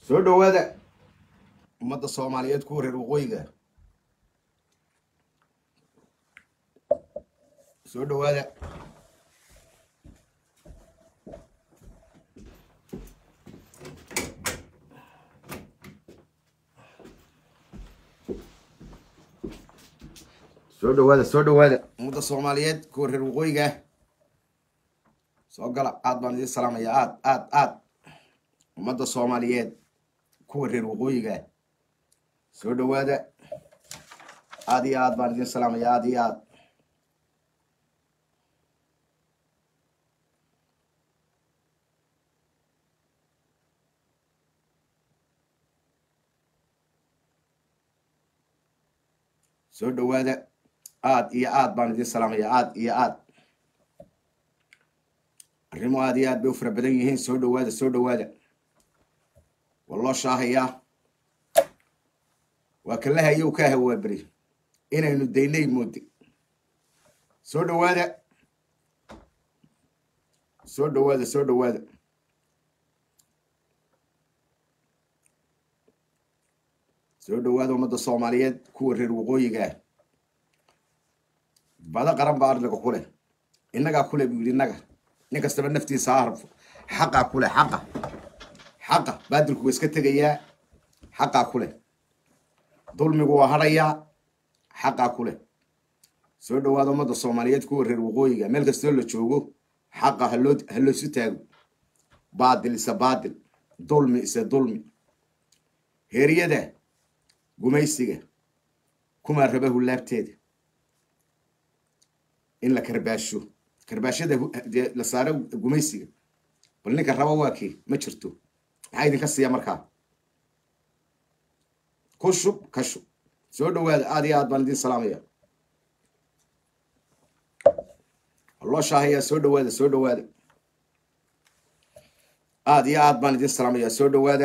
soo dhowaada ummadda soomaaliyeed kuwa reer waqooyiga soo dhowaada soo dhowaada soo dhowaada ummadda soomaaliyeed kuwa reer waqooyiga soo gala aad baan idiin salaamaya aad aad aad ummadda soomaaliyeed kuwa reer waqooyiga soo dhowaada aad iyo aad baan idiin salaamaya aad iyo aad soo dhowaada aad iyo aad baan idiin salaamaya aad iyo aad arrimo aad iyo aad bay u fara badan yihiin soo dhowaada soo dhowaada waa loo shaahayaa waa kala hayow ka hawaa beri inaynu daynay moodi soo dhowaada soo dhowaada soo dhowaada soo dhowaada ummadda soomaaliyeed kuwa reer waqooyiga ah bada qaran baa arliga ku leh innagaa kule buu yidhi innaga nin kastaba naftiisa ha harfo xaqaa kule xaqa xaqa baadilku waa iska tegayaa xaqaa ku leh dulmigu waa hadhayaa xaqaa ku leh soo dhowaada ummadda soomaaliyeed kuwa reer waqooyiga meel kastoo la joogo xaqa haloo haloosu taago baadil ise baadil dulmi ise dulmi heeryada gumaysiga kumaa raba hulaabteeda in la karbaasho karbaashada dee la saaro gumaysiga bal ninka raba waa kii ma jirto maxaa idinka siiya markaa ku shub ka shub soo dhowaada aad iyo aad baan idiin salaamaya loo shaahayaa soo dhowaada soo dhowaada aad iyo aad baan idiin salaamaya soo dhowaada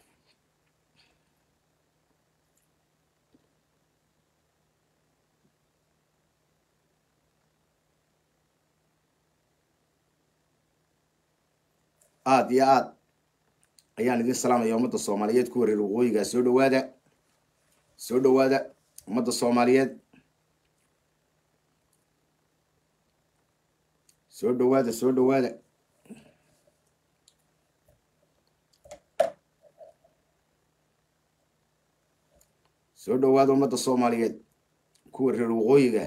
aad iyo aad ayaan idiin salaamaya ummadda soomaaliyeed kuwa reer waqooyiga soo dhowaada soo dhowaada ummadda soomaaliyeed soo dhowaada soo dhowaada soo dhowaada ummadda soomaaliyeed kuwa reer waqooyiga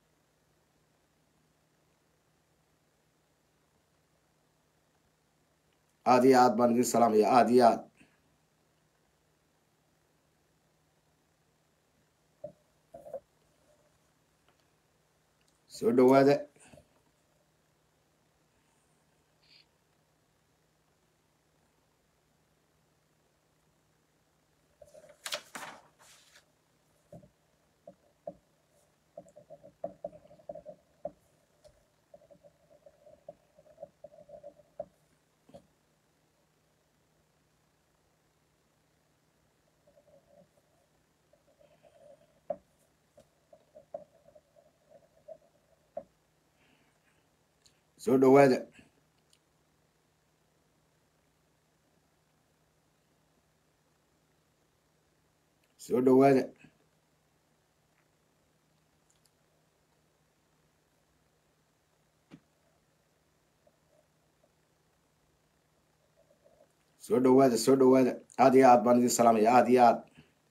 aad iyo aad baan idiin salaamaya aad iyo aad soo dhowaada soo dhowaada soo dhowaada soo dhowaada soo dhowaada aad iyo aad baan idiin salaamaya aad iyo aad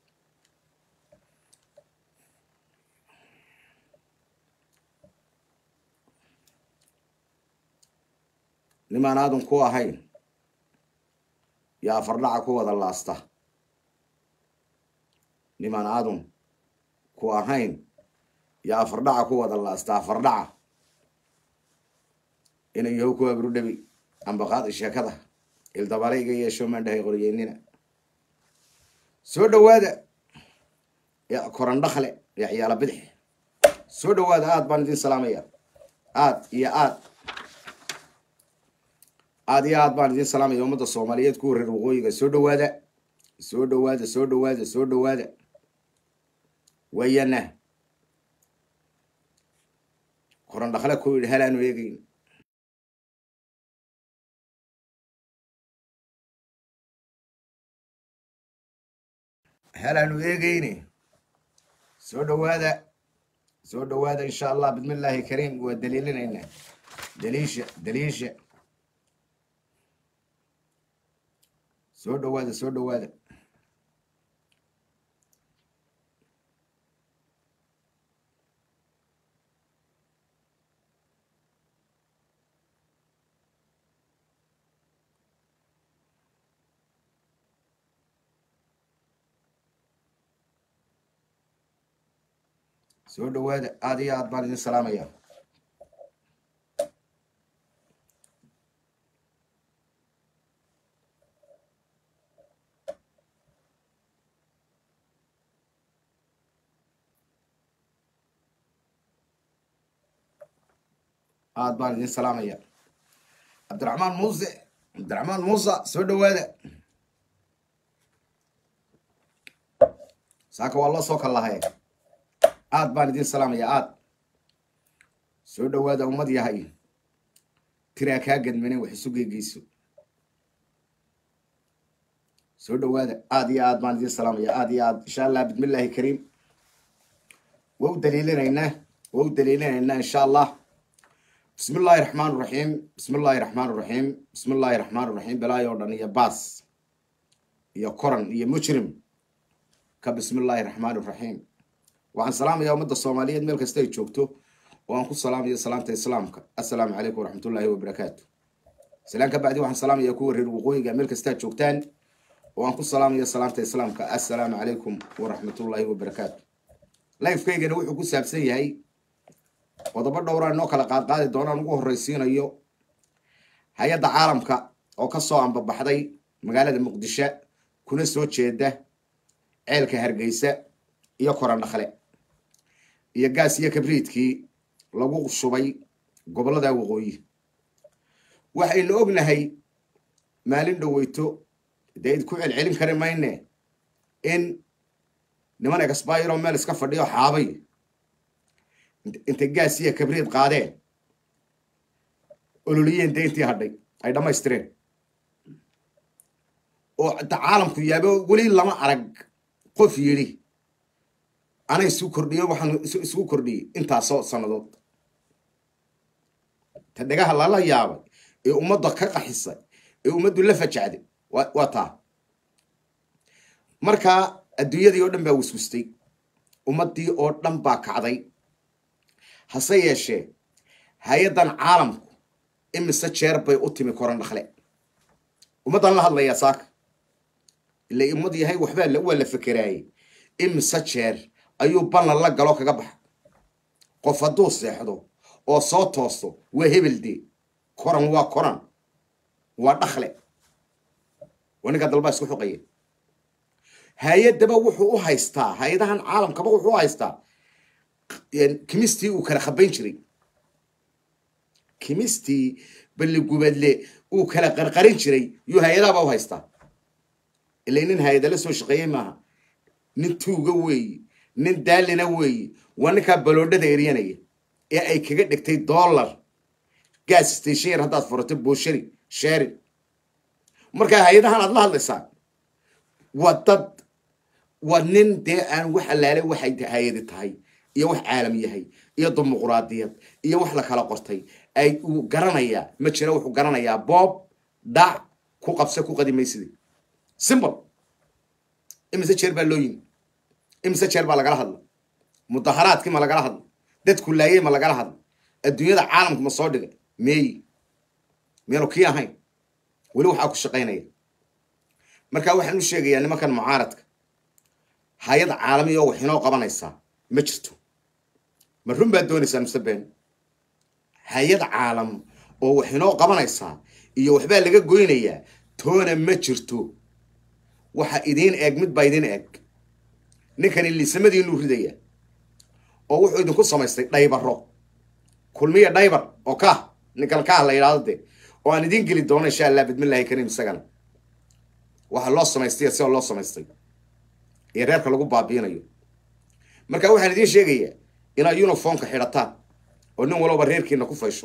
nimaan aadan ku ahayn yaa afardhaca ku wada laasta nimaan aadan ku ahayn yaa afardhaca ku wada laasta afardhaca inan yahow ku abrudhabi ambaqaadi sheekada ildabale iga yeesho maandhahay qoryeynina soo dhowaada yaa korandhakle yaa ciyaala bidix soo dhowaada aad baan idiin salaamaya aad iyo aad aad iyo aad baan idiin salaamaya ummadda soomaaliyeed kuwa reer waqooyiga soo dhowaada soo dhowaada soo dhowaada soo dhowaada wayana korandhakle ku yidhi halaanu eegeyn helaanu eegeyne soo dhawaada soo dhawaada insha allah bismi illaahi kariim waa daliilinaynaa daliisha daliisha soo dhawaada soo dhawaada soo dhawaada aad iyo aad baan idin salaamaya aad baan idin salaamaya cabdiraxmaan muuse cabdiraxmaan muusa soo dhawaada saaka waa loo soo kallahay aad baan idin salaamaya aad soo dhawaada ummad yahay tiraa kaa gadmane wax isu geegeyso soo dhawaada aad iyo aad baan idin salaamaya aad iyo aad insha allah bismi illaahi kariim waa u daliilinaynaa waa u daliilinaynaa insha allah bismi illaahi raxmaan raxiim bismi illaahi raxmaan raxiim bismi illaahi raxmaan raxiim balaayo o dhan iyo baas iyo koran iyo mujrim ka bismi illaahi raxmaan raxiim waxaan salaamayaa ummadda soomaaliyeed meel kasta ay joogto oo aan ku salaamayo salaamta islaamka assalaamu calaykum waraxmatullaahi wabarakaatu salaan ka bacdi waxaan salaamayaa kuwa reer waqooyiga meel kastaa joogtaan oo aan ku salaamayo salaamta islaamka assalaamu calaykum waraxmatullaahi wabarakaatu lifekaygana wuxuu ku saabsan yahay qodobo dhowraa inoo kala qaadqaadi doonaan ugu horreysiinayo hay-adda caalamka oo ka soo ambabaxday magaalada muqdisho kuna soo jeeda ceelka hargeysa iyo koran dhakle iyo gaas iyo kabriidkii lagu shubay gobollada waqooyi waxaynu ognahay maalin dhoweyto dee id ku celcelin kari mayne in niman exbayro meel iska fadhiyo xaabay intay gaas iyo kabriid qaadeen ololiyeen dayntii hadhay ay dhammaystireen oo caalamku yaabo weli lama arag qof yidhi ana isu kordhiyo waxaan isugu kordhiyey intaasoo sannadood ta dhagaha lala yaabay ee ummadda ka qaxisay ee ummaddu la fajacday waa taa markaa adduunyadii oo dhan baa waswustay ummaddii oo dhan baa kacday hase yeeshee hay-addan caalamku imise jeer bay u timi koran dhakle ummaddan la hadlayaa saaka ila ummad yahay waxbaa waa la fekeraayey imise jeer ayuu ballan la galo kaga baxa qof hadduu seexdo oo soo toosto waa hebeldee koran waa koran waa dhakle waa ninkaa dalbaa isku xuqaya hay-addaba wuxuu u haystaa hay-adahan caalamkaba wuxuu u haystaa kimistii uu kala khabayn jiray kimistii balligubadle uu kala qarqarin jiray yuu hay-adahaba u haystaa ila nin hay-ada la soo shaqeeyey maaha nin tuuga weeye nin daalina weeye waa ninkaa baloodhada eryanaya ee ay kaga dhigtay dollar gas station yar haddaad furato booshari sherin markaa hay-adahan aad la hadlaysaa waa dad waa nin dee aan wax allaale waxay hay-adi tahay iyo wax caalam yahay iyo dimuquraadiyad iyo wax la kala qortay ay uu garanayaa ma jira wuxuu garanayaa boob dhac ku qabse ku qadimaysida simbol imise jeer baa loo yimi imise jeer baa lagala hadla mudaharaadkii ma lagala hadla dadku laayey ma lagala hadla adduunyada caalamku ma soo dhigay meeyi meenu kii ahayn weli waxaa ku shaqaynaya marka waxaan u sheegayaa nimankan mucaaradka hay-ad caalami oo wax inoo qabanaysaa ma jirto ma run baad doonaysaa mise been hay-ad caalam oo wax inoo qabanaysaa iyo waxbaa laga goynayaa toona ma jirto waxa idiin eeg mid baa idiin eeg ninkani liisamadiinuu ridaya oo wuxuu idinku samaystay dhaybaro kulmiya dhaybar oo kaah ninkan kaah la yidhahdo de oo aan idiin geli doono insha allah bidmillahi kariim isagana waxa loo samaystay sida loo samaystay iyo reerka lagu baabiinayo marka waxaan idiin sheegayaa inaad uniformka xidhataan oo nin walba reerkiina ku faysho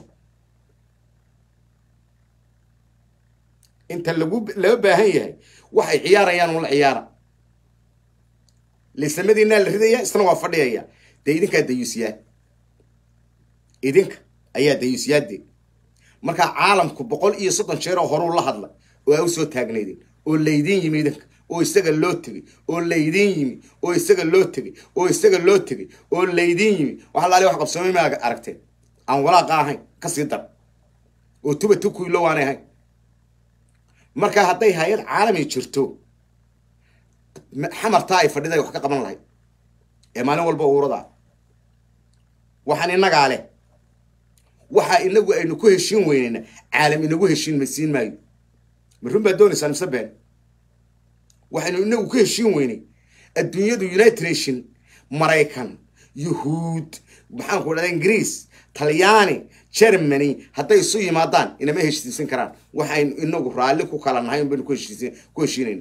inta lagu laga baahan yahay waxay ciyaarayaan ula ciyaara liisamadiinaa la ridaya isna waa fadhiyaya dee idinkaa dayuusiyaa idinka ayaa dayuusiyaade markaa caalamku boqol iyo soddon jeer oo horuu la hadla oo aa u soo taagnaydeen oo laydin yimi idinka oo isaga loo tegey oo laydin yimi oo isaga loo tegey oo isaga loo tegey oo laydin yimi waxa laali wax qabsoomay ma aragteen aan walaaqa ahayn kasii dar oo tuba tukuilo waanay ahayn marka hadday hay-ad caalami jirto xamartaa ay fadhiday wax ka qaban lahayd ee maalin walba uurada waxaan innagaa leh waxa inagu aynu ku heshiin weyneyna caalam inagu heshiin ma siin maayo ma run baad doonaysaan mise been waxaynu inagu ku heshiin weynay adduunyadu united nation maraykan yuhuud maxaanku dhahda ingiriis talyaani germany hadday isu yimaadaan inama heshiisin karaan waxaynu inagu raalli ku kala nahay un baynu ku heshiisin ku heshiinayna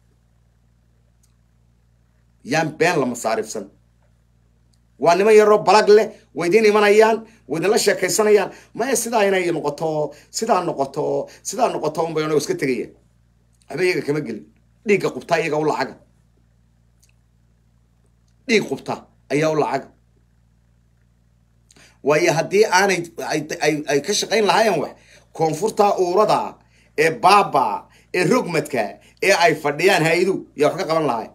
yaan been la masaarifsan waa niman yaroo balag leh way idiin imanayaan way idinla sheekaysanayaan maya sidaa inay noqoto sidaa noqoto sidaa noqoto unbay onago iska tegaya waxba iyaga kama gelin dhiigga qubtaa iyaga u lacaga dhiig qubta ayaa u lacaga waayo haddii aanay ay ka shaqayn lahaayeen wax koonfurta uurada ee baaba ee rogmadka ee ay fadhiyaan hay-adu yaa wax ka qaban lahay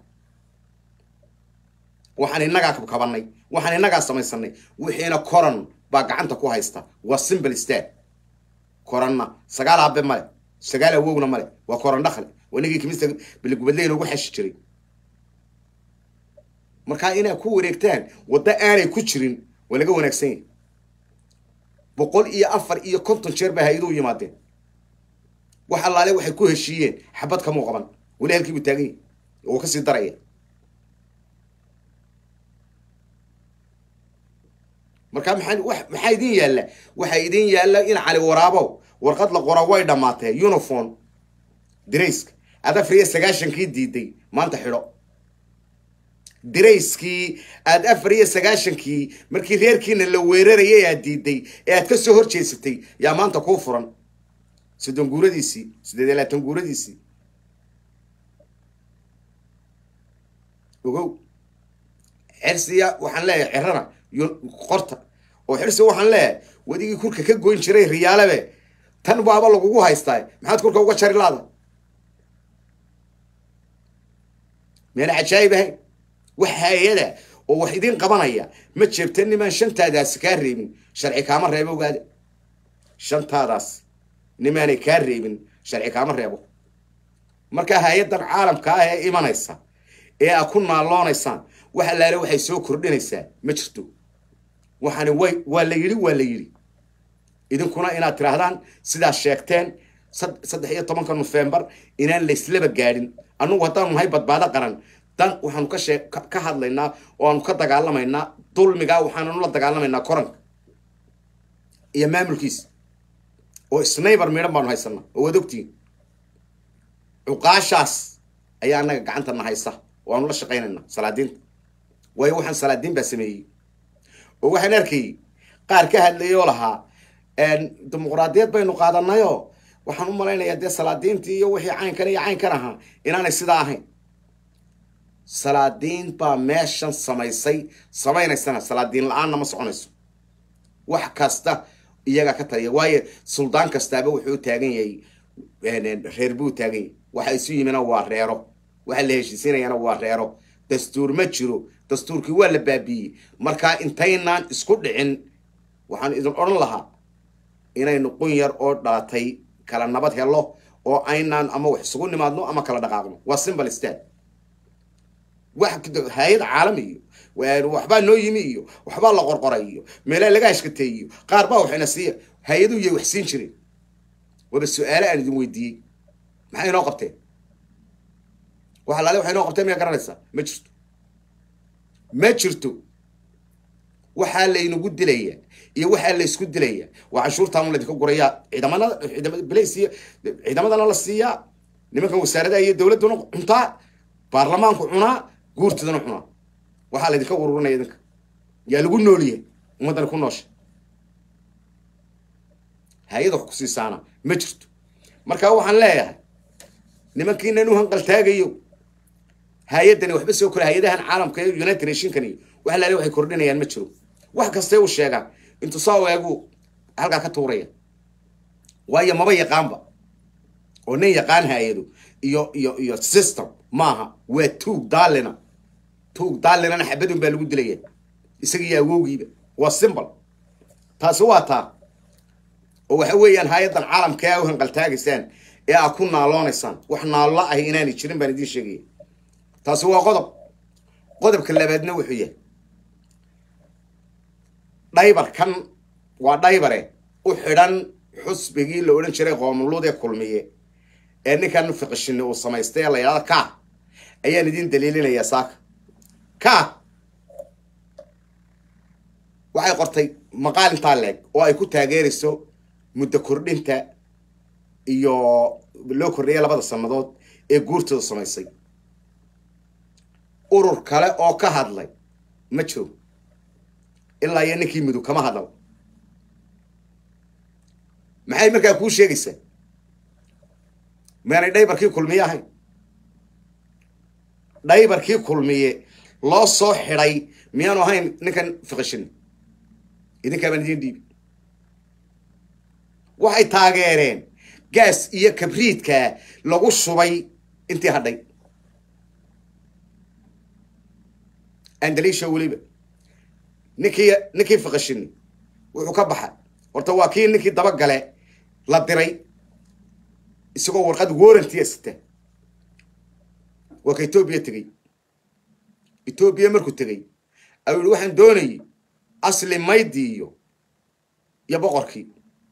waxaan innagaa kabkabanay waxaan innagaa samaysanay wixiina coron baa gacanta ku haysta waa simple stat coronna sagaal aabe male sagaal awowna male waa coron dhakle waa nigii kimista biligubadleyna ugu xeshi jiray markaa inaa ku wareegtaan waddo aanay ku jirin waa laga wanaagsan yahay boqol iyo afar iyo konton jeer bay hay-aduhu yimaadeen wax allaale waxay ku heshiiyeen xabad kamuu qaban weli halkii buu taagan yahy oo kasii daraya markaa maxaa wa maxaa idin yaalla waxaa idin yaalla in cali waraabow warqad la qora way dhammaatee uniform dirayska aad afar iyo sagaashankii diiday maanta xidho dirayskii aad afar iyo sagaashankii markii reerkiina la weerarayay aad diiday ee aad ka soo hor jeesatay yaa maanta kuu furan soddon guuradiisii siddeed iyo labaatan guuradiisii ogow xersiya waxaan leeyahay cerana qorta oo xirsi waxaan leeyahay wadigii kurka ka goyn jiray riyaalabe tan baaba lagugu haystaa maxaad kurka uga jari laada meena cajaayib ahayn wax hay-ada oo wax idiin qabanaya ma jeebta nimaan shantaadaasi kaa reebin sharci kaama reebo ogaada shantaadaas nimaanay kaa reebin sharci kaama reebo markaa hay-addan caalamka ah ee imanaysa ee aad ku naaloonaysaan wax allaale waxay soo kordhinaysaa ma jirto waxaani way waa la yidhi waa la yidhi idinkuna inaad tidhaahdaan sidaad sheegteen saddex iyo tobanka nofembar inaan layslaba gaadhin annagu haddaanu nahay badbaado qaran dan waxaanu ka shee ka hadlaynaa oo aanu ka dagaalamaynaa dulmigaa waxaananu la dagaalamaynaa koranka iyo maamulkiisa oo snayber midhan baanu haysanaa oo waad ogtihiin cuqaashaas ayaa annaga gacantana haysa oo aanu la shaqaynaynaa salaadiinta waayo waxaan salaadiin baa sameeyey oo waxaan arkayay qaar ka hadlayay oo lahaa dimuqraadiyad baynu qaadanayoo waxaan u malaynayaa dee salaadiintii iyo wixii caynkan iyo caynkan ahaa inaanay sidaa ahayn salaadiin baa meeshan samaysay samaynaysana salaadiin la-aanna ma soconayso wax kasta iyagaa ka taliya waayo suldaan kastaaba wuxuu taagan yahay reer buu taagan yahay waxa isu yimina waa reero waxa la heshiisiinayana waa reero dastuur ma jiro dastuurkii waa la baabiiyey markaa intaynaan isku dhicin waxaan idin odhan lahaa inaynu qun yar oo dhalatay kala nabad helo oo aynaan ama wax isugu nimaadno ama kala dhaqaaqno waa simple stat wax hay-ad caalami iyo waxbaa noo yimi iyo waxbaa la qorqoray iyo meelaa laga hashkatay iyo qaar baa waxayna siiya hay-aduhu yay wax siin jireen waaba su-aale aan idin weydiiyey maxay inoo qabteen wax alaale waxay inoo qabteen miyaa garanaysaa ma jirto ma jirto waxaa laynagu dilaya iyo waxaa laysku dilaya waa canshuurtaan laydinka gurayaa ciidamada ciidamada balays iyo ciidamadana la siiyaa nimankan wasaaradaha iyo dowladduna cuntaa baarlamaanku cunaa guurtidana cunaa waxaa laydinka ururinaya idinka yaa lagu nooliya ummaddana ku noosha hay-ada wax ku siisaana ma jirto marka waxaan leeyahay nimankiinan u hanqaltaagayo hay-addani waxba soo kora hay-adahan caalamka ee united nationkan iyo wax laale waxay kordhinayaan ma jiro wax kastay u sheegaan intuu soo eegu halkaa ka tuuraya waayo maba yaqaanba oo nin yaqaan hay-ado iyo iyo iyo system maaha waa tuug daalina tuug daalinana xabadun baa lagu dilaya isagiiyo awowgiiba waa simbol taasi waa taa oo waxa weeyaan hay-addan caalamka ee a u hanqaltaagaysaan ee aa ku naaloonaysaan wax naallo ahi inaanay jirin baan idiin sheegaya taasi waa qodob qodobka labaadna wuxuu yahay dhaybarkan waa dhaybare u xidhan xusbigii la odhan jiray qoomuluud ee kulmiye ee ninkan fiqishini uu samaystay ee la yidhahdo ka ayaan idiin daliilinayaa saaka ka waxay qortay maqaal intaa leeg oo ay ku taageerayso muddo kordhinta iyo loo kordhiyay labada sannadood ee guurtooda samaysay urur kale oo ka hadlay ma jiro ilaa iyo ninkii mudug kama hadal maxay markaa kuu sheegaysaa maanay dhaybarkii kulmiye ahayn dhaybarkii kulmiye loo soo xidhay miyaanu ahayn ninkan fiqishin idinkaa baan idiin dhiibi waxay taageereen gaas iyo kabriidka lagu shubay intii hadhay andaliisha weliba ninkii ninkii fiqishini wuxuu ka baxay horta waa kii ninkii dabagale la diray isagoo warqad warrantiya sita waa ka etoobiya tegey etoobiya markuu tegey ayuu yihi waxaan doonayay asli maydi iyo iyo boqorkii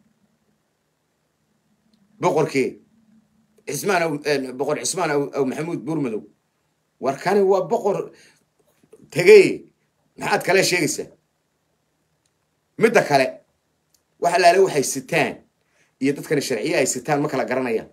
boqorkii cismaan boqor cismaan aw maxamuud buurmadow war kani waa boqor tegey maxaad kale sheegaysaa midda kale waxa laale waxay sitaan iyo dadkani sharciye ay sitaan ma kala garanayaan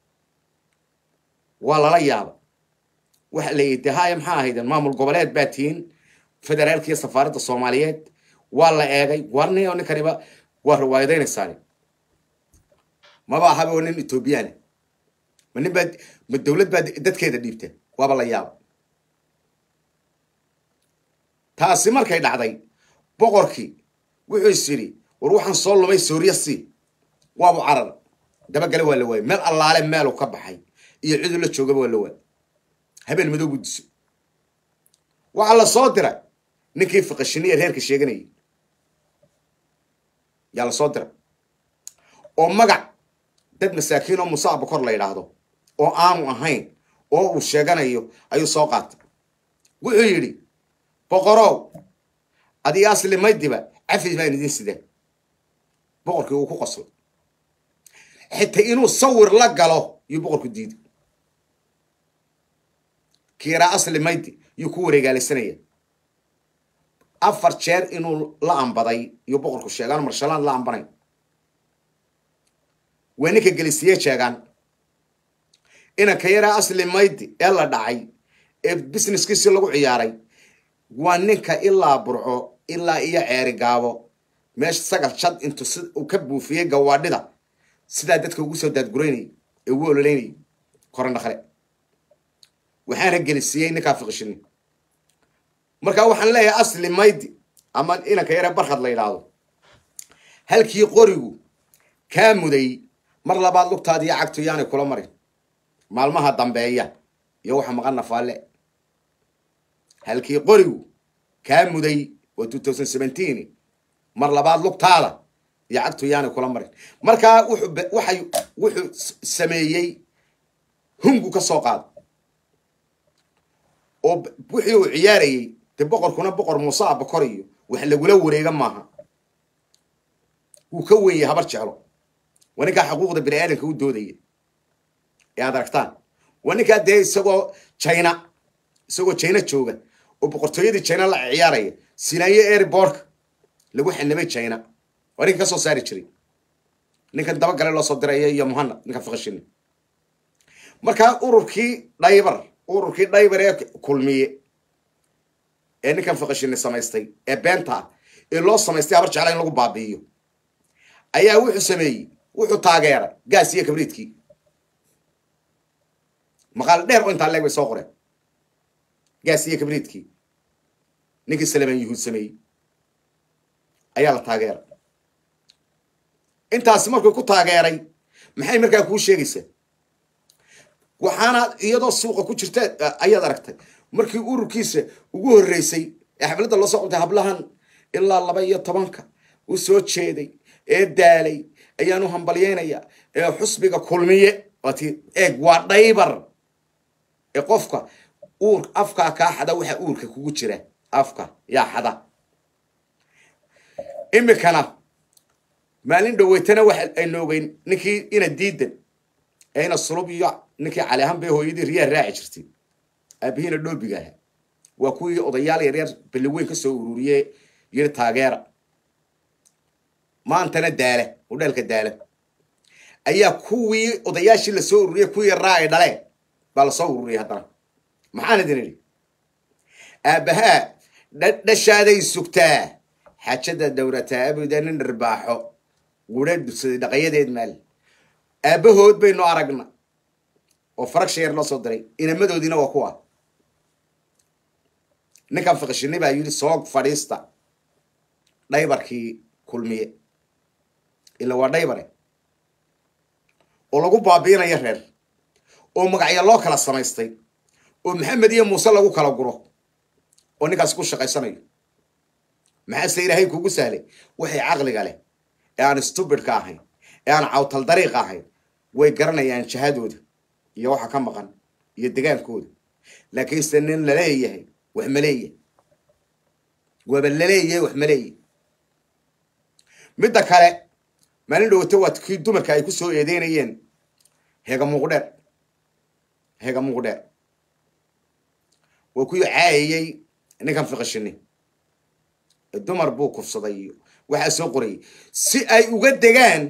waa lala yaaba waxa la yidhi haya maxaa ahayden maamul goboleed baa tihiin federaalka iyo safaaradda soomaaliyeed waa la eegay warni oo ninkaniba waa riwaayadaynaysaani maba ahaba oo nin ethoobiyaana ma nin baa ma dawlad baa dadkeeda dhiibta waaba la yaaba taasi markay dhacday boqorkii wuxuu is yidhi war waxaan soo lumay sooriya si waabu carar dabagale waa la waayay meel allaale meelu ka baxay iyo ciduu la joogaba waa la waayay habeen madow buu disay waxaa la soo diray ninkii fiqishiniya reerka sheeganayay yaa la soo diray oo magac dad masaakiin oo musa abukor la yidhaahdo oo aanu ahayn oo uu sheeganayo ayuu soo qaatay wuxuu yidhi boqorow adiga asli maydiba cafis baan idin sidaan boqorkii uu ku qoslay xitaa inuu sawir la galo yuu boqorku diiday kiiraa asli maydi yuu ku wareegaalaysanaya afar jeer inuu la ambaday yuu boqorku sheegaan marshalaan la ambanayn waa ninka gelisiye sheegaan inanka yaraa asli maydi ee la dhacay ee businesskiisii lagu ciyaaray waa ninka ilaa burco ilaa iyo ceeri gaabo meesha sagal shad intuu si uu ka buufiyey gawaadhida sidaa dadka ugu soo daadguraynayay ee ugu ololeynayay korandhakle waxaana gelisiiyey ninkaa fiqishini markaa waxaan leeyahay asli maydi ama inanka yare barkhad la yidhaahdo halkii qorigu kaa muday mar labaad lugtaadi iyo cagtu yaanay kula marin maalmaha dambeeya iyo waxa maqan nafaalle halkii qorigu kaa muday waa two thousand seventeen mar labaad lugtaada iyo cagtu yaanay kula marin markaa wuxuu waxay wuxuu sameeyey hungu ka soo qaada oo wixii uu ciyaarayey de boqorkuna boqor muuse abakor iyo wax lagula wareega maaha wuu ka wenyay habar jeclo waa ninkaa xuquuqda bini aadamka u doodaya ee aad aragtaan waa ninkaa dee isagoo china isagoo china jooga oo boqortooyadii china la ciyaaraya sinaayo airbortka lagu xanimay china waa ninka ka soo saari jiray ninkan dabagale loo soo diraya iyo muhanad ninka fiqishini markaa ururkii dhaybar ururkii dhaybar ee kulmiye ee ninkan fiqishini samaystay ee beenta ah ee loo samaystay habar jecla in lagu baabi'iyo ayaa wuxuu sameeyey wuxuu taageeray gaas iyo kabriidkii maqaal dheer oo intaa leeg bay soo qoreen gaas iyo kabriidkii ninkii salemaan yuhuud sameeyey ayaa la taageeray intaasi markuu ku taageeray maxay markaa kuu sheegaysaa waxaana iyadoo suuqa ku jirta ayaad aragtay markii ururkiisa ugu horreysay ee xafladda loo soo qabtay hablahan ilaa laba iyo tobanka u soo jeeday ee daalay ayaan u hambalyeynaya ee xusbiga kulmiye waati eeg waa dhaybar ee qofka uur afkaa kaa xada waxaa uurka kugu jira afka yaa xada imikana maalin dhaweytana waxa aynu ogeyn ninkii ina diidan ee ina sulub iyo ninkii cali ahaan bay hooyadii riyaa raaci jirtay aabihiina dhoobiga ahaa waa kuwii odayaal yaryar balliweyn ka soo ururiye yiri taageera maantana daala udheelka daala ayaa kuwii odayaashii lasoo ururiyey kuwii yaraa ay dhaleen baa lasoo ururiyay haddana maxaan idin idhi aabbahaa dhashaaday sugtaa xaajada dowrataa abuda nin dharbaaxo gudha dugsaday dhaqayadeed maal aabbahood baynu aragna oo farag sheer loo soo diray inamadoodiina waa kuwa ninkan fiqishini baa yidhi soog fadhiista dhaybarkii kulmiye ila waa dhaybare oo lagu baabiinayo reer oo magacyo loo kala samaystay oo maxamed iyo muuse lagu kala guro oo ninkaasi ku shaqaysanayo maxaase ilaahay kugu sahlay waxay caqliga leh ee aan stubidka ahayn ee aan cawtal dariiqa ahayn way garanayaan jahadooda iyo waxa ka maqan iyo degaankooda laakiinse nin laleeyahay wax ma leeyahay waaba laleeyahay wax ma leeyahay midda kale maalin dhowata waa kii dumarka ay ku soo eedeynayeen heega muuqdheer heega muuqdheer waa kuwii caayayey ninkan fiqishini dumar buu kufsaday iyo waxaa soo qorayay si ay uga degaan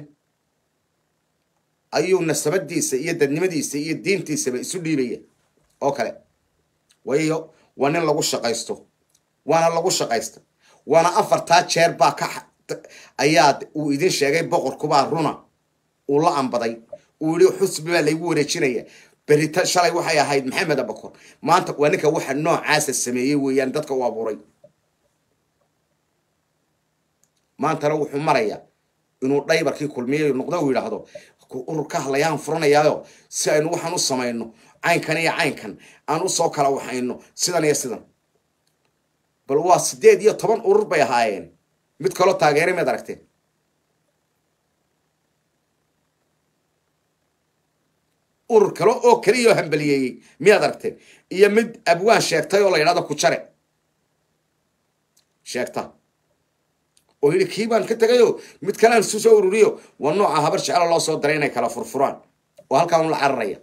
ayuu nasabadiisa iyo dadnimadiisa iyo diintiisaba isu dhiibaya oo kale waayo waa nin lagu shaqaysto waana lagu shaqaysta waana afartaa jeer baa ka ayaa uu idin sheegay boqorkubaa runa uu la ambaday uu yihi xusbi baa laygu wareejinaya berita shalay waxay ahayd maxamed abakor maanta waa ninka waxa noocaasa sameeyey weeyaan dadka u abuuray maantana wuxuu marayaa inuu dhaybarkii kulmiyayo noqdo uu yidhaahdo urur ka hadlayaan furanayaayo si aynu waxaan u samayno caynkan iyo caynkan aan usoo kala waxayno sidan iyo sidan bal waa sideed iyo toban urur bay ahaayeen mid kaloo taageeray miad aragteen urur kale oo keliyaoo hambaliyeeyey miyaad aragteen iyo mid abwaan sheegtay oo la yidhahdo kujare sheegta oo yidhi kii baan ka tegayo mid kalean isu soo ururiyo waa nooca habar jecelo loo soo daray inay kala furfuraan oo halkaa un la cararaya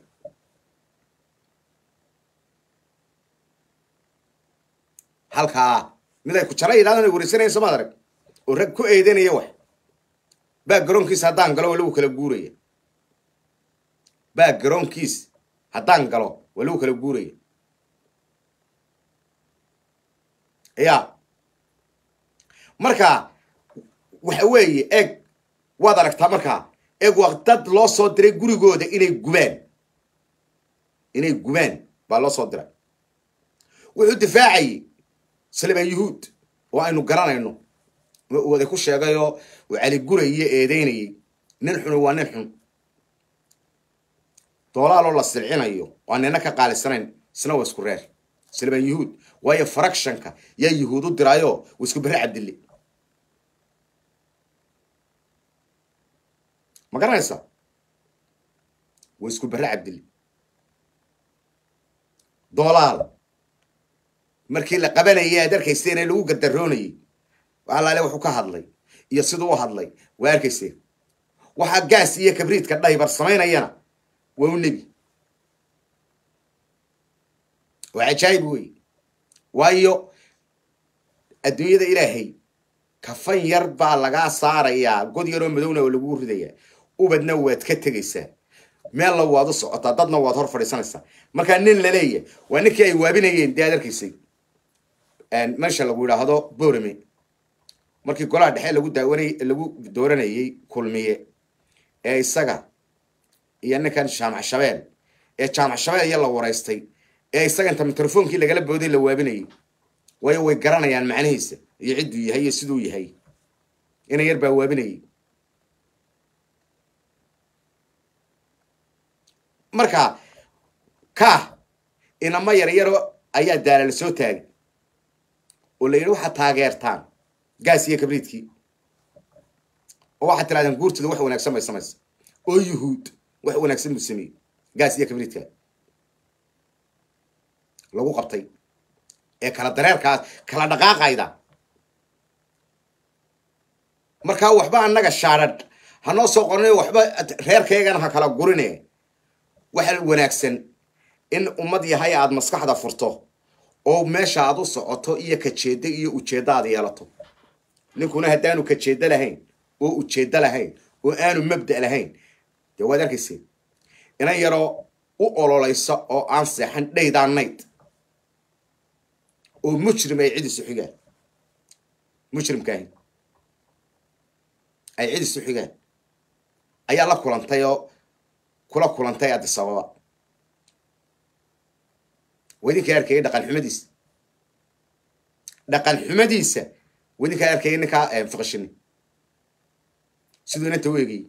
halkaa mid ay kujara yidhahdaan ay wareysanayan somaad arag oo rag ku eedanaya wax baa garoonkiisa haddaan galo waa lagu kala guuraya baa garoonkiis haddaan galo waa lagu kala guuraya ya marka waxa weeye eeg waad aragtaa markaa eeg waa dad loo soo diray gurigooda inay gubaan inay gubaan baa loo soo diray wuxuu difaacayay saliban yuhuud oo aynu garanayno wada ku sheegayoo uu caligurayiyo eedeynayay nin xunu waa nin xun doolaaloo la silcinayo waa nina ka qaalisanayn isna waa isku reer saliban yuhuud waayo fractionka yaa yuhuud u diraayo waa isku berre cabdille ma garanaysaa waa isku berre cabdille doolaal markii la qabanayay aad arkayseen ee lagu gardaroonayay alaale wuxuu ka hadlay iyo siduu u hadlay waa arkayseen waxaa gaas iyo kabriidka dhaybar samaynayana waa u nebi waa cajaayib wey waayo adduunyada ilaahay kafan yar baa lagaa saarayaa god yaroo madowna oo lagu ridayaa ubadna waad ka tegaysaa meella waad u socotaa dadna waad hor fadhiisanaysaa markaa nin laleeya waa ninkii ay waabinayeen dee aad arkaysay meesha lagu yidhaahdo borame markii golaha dhexe lagu daawanay lagu dooranayay kulmiye ee isaga iyo ninkan jaamac shabeel ee jaamac shabeel iyo la waraystay ee isaga inta mikrofoonkii lagala booday la waabinayay waayo way garanayaan macnihiisa iyo cidduu yahay iyo siduu yahay ina yar baa waabinayay marka ka inama yaryaro ayaa daala la soo taagay oo la yidhi waxaad taageertaan gaas iyo kabriidkii oo waxaad tirahdeen guurtooda wax wanaagsan bay samaysa oo yuhuud wax wanaagsan buu sameeyey gaas iyo kabriidka lagu qabtay ee kala dareerkaas kala dhaqaaqayda markaa waxba annaga shaadhadh hanoo soo qornay waxba reerkaygana ha kala gurine waxa wanaagsan in ummad yahay aad maskaxda furto oo meesha aad u socoto iyo kajeeddo iyo ujeeddo aad yeelato ninkuna haddaanu kajeeddo lahayn oo ujeeddo lahayn oo aanu mabda' lahayn dee waad arkayseen inan yaroo u ololaysa oo aan seexan dhaydaan nayd oo mujrim ay cid isu xigaan mujrimkaahi ay cid isu xigaan ayaa la kulantay oo kula kulantay addis ababa waa idinkaa arkayay dhaqan xumadiisa dhaqan xumadiisa waa idinkaa arkayay ninkaa fiqashini siduu inanta u eegayey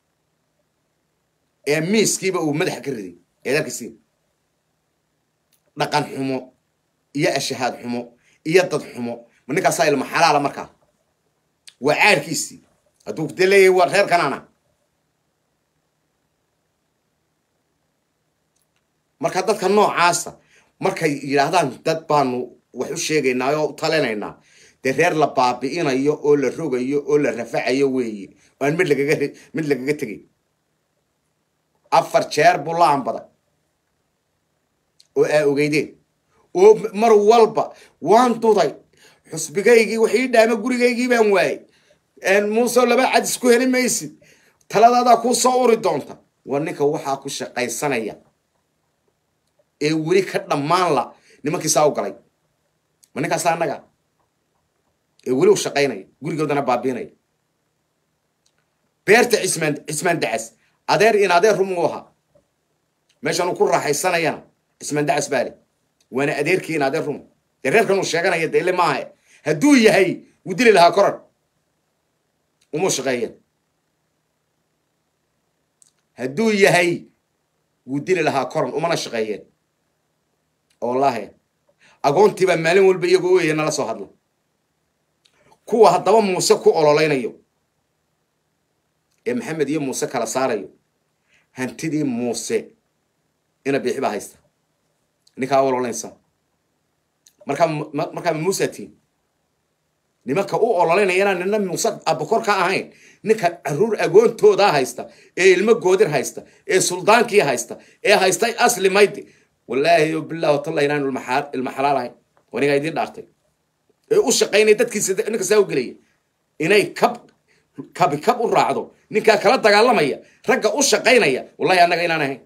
ee miiskiiba uu madaxa ka riday eed arkaysiin dhaqan xumo iyo ashahaad xumo iyo dad xumo ma ninkaasaa ilma xalaala markaa waa caarkiisii hadduu de leeyahay waa reer kanaana marka dadka noocaasa markay yidhaahdaan dad baanu wax u sheegaynaa oo u talinaynaa dee reer la baabi'inayo oo la rogayo oo la rafacayo weeye oo aan mid lagaga mid lagaga tegay afar jeer buu la ambaday oo aa ogeydeen oo mar walba waan duday xusbigaygii wax ii dhaama gurigaygii baan waayey muuse laba cadis ku heli maysid taladaadaa kuu soo uri doonta waa ninka waxaa ku shaqaysanaya ee weli ka dhammaan la nimankiisaa u galay ma ninkaasa annaga ee weli u shaqaynaya gurigoodana baabiinaya beerta cismaan cismaan dacas adeer in adeer rum u ahaa meeshan uu ku raaxaysanayana cismaan dacas baa le waana adeerkii in adeer rum dee reerkan uu sheeganaya dee ile maaha hadduu yahay wuu dili lahaa koran uma shaqeeyeen hadduu yahay wuu dili lahaa koran umana shaqeeyeen wallaahi agoontiibaa maalin walba iyagoo oya nala soo hadla kuwa haddaba muuse ku ololeynayo ee maxamed iyo muuse kala saarayo hantidii muuse ina biixi baa haysta ninkaa ololeynsa markaa markaa muuse tiin nimanka u ololeynayana nina muuse abakor ka ahayn ninka caruur agoontoodaa haysta ee ilmo goodir haysta ee suldaankii haysta ee haysta asli maydi wallaahi bilah watalla inaan ilma xalaal ahayn wanigaa idiin dhaartay ee u shaqaynaya dadkiisa ninka saa u gelaya inay kab kabi kab u raacdo ninkaa kala dagaalamaya ragga u shaqaynaya wallahi annaga inaan ahayn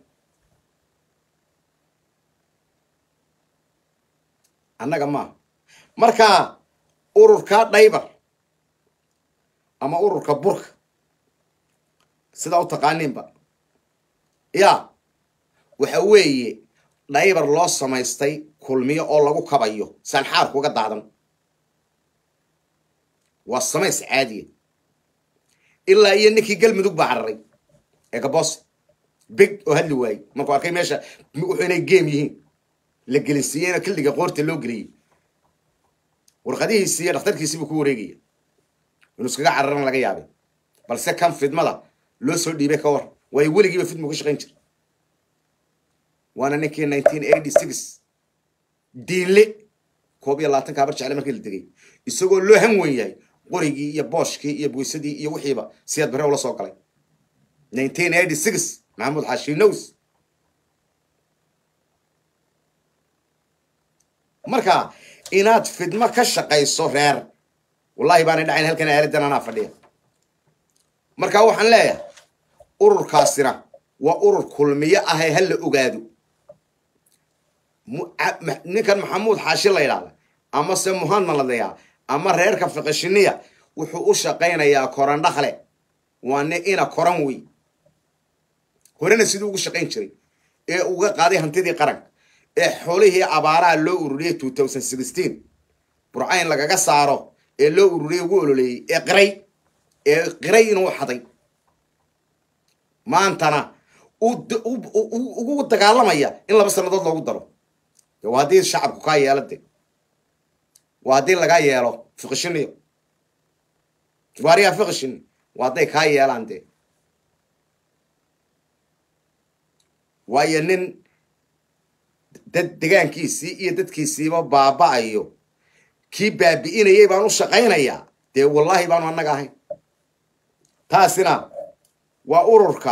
annaga maaha marka ururka dhaybar ama ururka burka sidaa u taqaaniinba ya waxa weeye dhaybar loo samaystay kulmiyo oo lagu kabayo saanxaarku uga daadan waa samays caadiya ilaa iyo ninkii galmudug baa cararay ee gaboos big oo hadli waayey markuu arkay meesha wuxuu inay geem yihiin la gelinsiiyeyna killiga qoorta loo geliyey warqadihiisi iyo dhakhtarkiisii buu ku wareegaya inuu iskaga cararan laga yaabay balse kan fidmada loo soo dhiibay ka war waayo weligiiba fidmu ka shaqayn jira waana ninkii nineteen eighty six diinle koob iyo labaatanka habar jecle markii la degay isagoo loo han wen yahay qorigii iyo booshkii iyo buysadii iyo wixiiba siyaad bare ula soo galay nineteen eighty six maxamuud xaashi knows marka inaad fidmo ka shaqayso reer wallahi baanay dhacayn halkan aaladan anaa fadhiya marka waxaan leeyahay ururkaasina waa urur kulmiyo ahay ha la ogaado ninkan maxamuud xaashi la ydhahda ama se muhamed ladaya ama reerka fiqishiniya wuxuu u shaqaynayaa koran dhakle waa ni ina koran wey horena siduu ugu shaqayn jiray ee uga qaaday hantidii qaranka ee xoolihii abaaraha loo ururiyey two thousand sixteen burcayn lagaga saaro ee loo ururiyey ugu ololeeyey ee qiray ee qiray inuu xaday maantana ugu dagaalamaya in laba sannadood loogu daro de waa haddii shacabku kaa yeelo de waa haddii lagaa yeelo fiqishiniyo waariyaa fiqishin waa hadday kaa yeelaan dee waayo nin dad degaankiisii iyo dadkiisiiba baaba-ayo kii baabi'inayay baan u shaqaynayaa dee wallaahi baanu annaga ahayn taasina waa ururka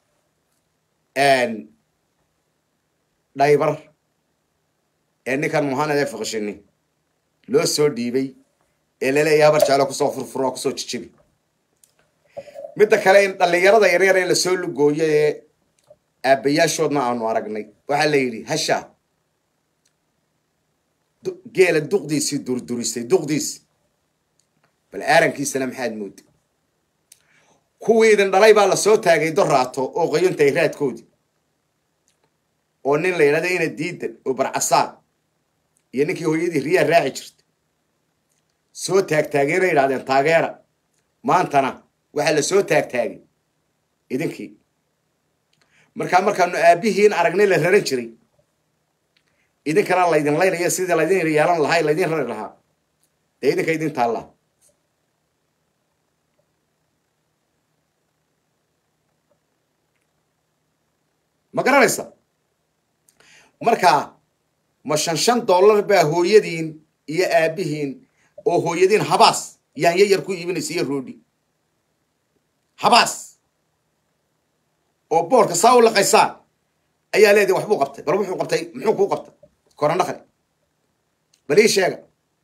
dhaybar ee ninkan muhanad ee fiqishini loo soo dhiibay ee laleeyahay habar jeclo kusoo furfuro kusoo jijibi midda kale in dhallinyarada yaryar ee lasoo lugooyo ee aabbayaashoodna aanu aragnay waxaa la yidhi hasha geela duqdiisii durdurisay duqdiisi bal aarankiisana maxaad moodi kuwii idin dhalay baa lasoo taagay doraato oo qayuntay raadkoodii oo nin la yidhahda ina diidan oo barcasaan iyo ninkii hooyadii riyaa raaci jirta soo taagtaageenay yidhahdeen taageera maantana waxaa la soo taagtaagay idinkii markaa markaanu aabihiin aragnay la raran jiray idinkana laydin laynaya sidii laydin yeelan lahaa laydin rari lahaa dee idinka idin taallaa ma garanaysa markaa ma shan shan dollar baa hooyadiin iyo aabihiin oo hooyadiin habaas yaanya yar ku iibinaysa iyo roodhi habaas oo boorka saa u laqaysaan ayaa leedahay waxbuu qabtay bal wuxuu qabtay muxuu kuu qabtay korandhaqli bal ii sheega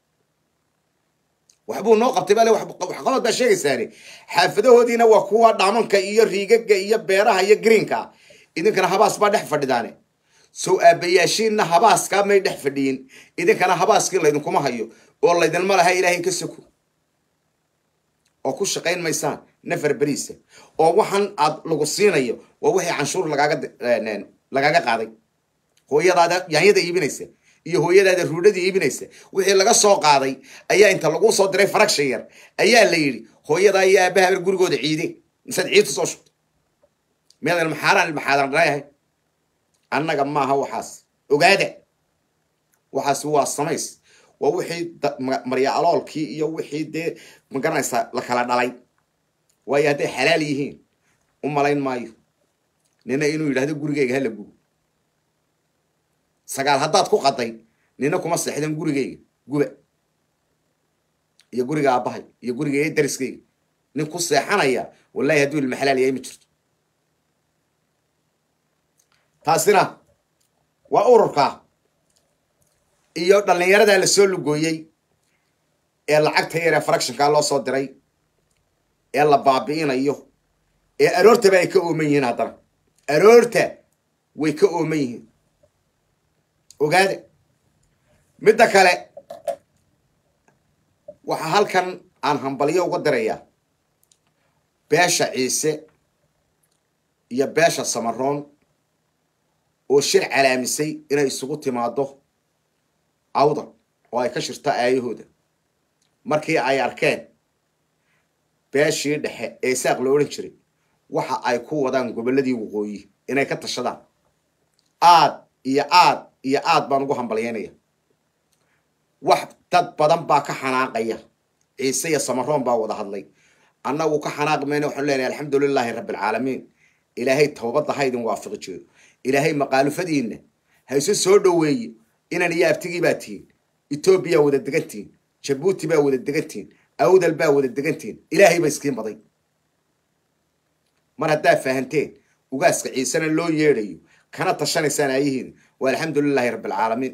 waxbuu noo qabtay bale waxqabad baa sheegaysaani xaafadahoodiina waa kuwa dhaamanka iyo riigaga iyo beeraha iyo greenka idinkana habaas baa dhex fadhidaane sow aabayaashiinna habaaskaa may dhex fadhiyin idinkana habaaskii laydinkuma hayo oo laydinma laha ilaahay ka soko oo ku shaqayn maysaan nafar beriisa oo waxaan aad lagu siinayo waa wixii canshuur lagaaga lagaaga qaaday hooyadaada yaanyada iibinaysa iyo hooyadaada ruudhada iibinaysa wixii laga soo qaaday ayaa inta lagu soo diray faragsha yar ayaa la yidhi hooyadaa iyo aabaha ber gurigooda ciide misaad ciidta soo shubta miyadan maxaaraan ilmaxaadan dhanayahay annaga maaha waxaas ogaada waxaas waa samays waa wixii marya aloolkii iyo wixii dee magaranaysaa la kala dhalay waayo hadday xalaal yihiin u malayn maayo nina inuu yidhahdo gurigeyga hala gubo sagaal haddaad ku qaday nina kuma seexdan gurigeyga guba iyo guriga aabbahay iyo guriga dariskeyga nin ku seexanaya wallahi hadduu ilma xalaal yahay ma jirto taasina waa ururka iyo dhallinyaradaa lasoo lugooyey ee lacagta yar ee fractionkaa loo soo diray ee la baabi'inayo ee aroortaba ay ka ooman yihiin haddana aroorta way ka ooman yihiin ogaada midda kale waxaa halkan aan hambalyo uga dirayaa beesha ciise iyo beesha samaroon oo shir calaamisay inay isugu timaado awdan oo ay ka shirto aayahooda markii ay arkeen beeshii dhexe ee isaaq la odhan jiray waxa ay ku wadaan gobolladii waqooyi inay ka tashadaan aad iyo aad iyo aad baan ugu hambalyaynaya wax dad badan baa ka xanaaqaya ciise iyo samaroon baa wada hadlay annagu ka xanaaqi mayna waxaanu leenahay alxamdu lilaahi rabbi alcaalamiin ilaahay towbadda ha idin waafiqi jeedo ilaahay maqaalufadiinna ha isu soo dhoweeye inan iyo abtigii baa tihiin etoobiya wada degantihiin jabuuti baa wada degantihiin awdal baa wada degantihiin ilaahay ba iskiin baday mar haddaa fahanteen ugaaska ciisena loo yeedhayo kana tashanaysaan aayihiin waa alxamdu lilaahi rabbi alcaalamiin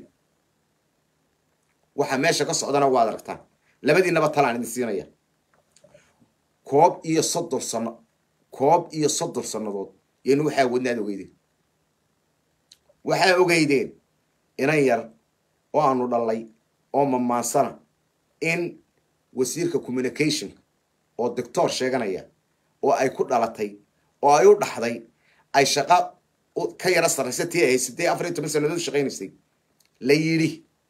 waxa meesha ka socdana waad aragtaan labadiinaba talaan idin siinaya koob iyo soddon sano koob iyo soddon sannadood yaynu waxaa wadnaad ogeydeen waxaa ogeydeen inan yar oo aanu dhallay oo mamaansana in wasiirka communication oo doctor sheeganaya oo ay ku dhalatay oo ay u dhaxday ay shaqo ka yaro sarraysa tii ay haysatay afar iyo toban sannadood shaqaynaysay la yidhi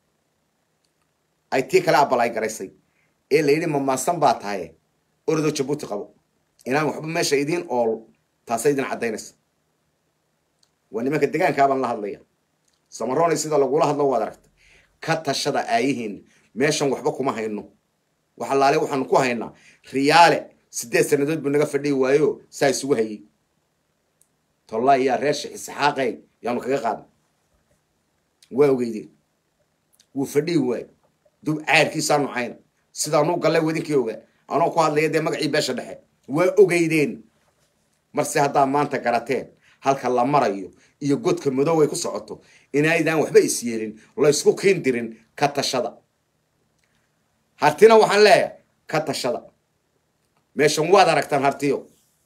ay tii kale abalay garaysay ee la yidhi mamaasan baa tahay ordo jabuuti qabo inaan waxba meesha idiin ool taasay idin caddaynaysa waa nimanka degaankaabaan la hadlaya samaroonay sida lagula hadlo waad aragta ka tashada aayihiin meeshan waxba kuma hayno wax allaale waxaanu ku haynaa riyaale siddeed sannadood buu naga fadhiyi waayo saa isugu hayey tollaa iyaa reer sheekh isxaaqey yaanu kaga qaadna waa ogeydeen wuu fadhihi waayo dub caadkiisaanu cayna sidaanuu gallay wadinkii ogaa anoo ku hadlaya dee magacii beesha dhexe waa ogeydeen marse haddaa maanta garateen halka la marayo iyo godka madow ay ku socoto inaydaan waxba is yeelin laysku kiin dirin ka tashada hartina waxaan leeyahay ka tashada meeshan waad aragtaan hartiyo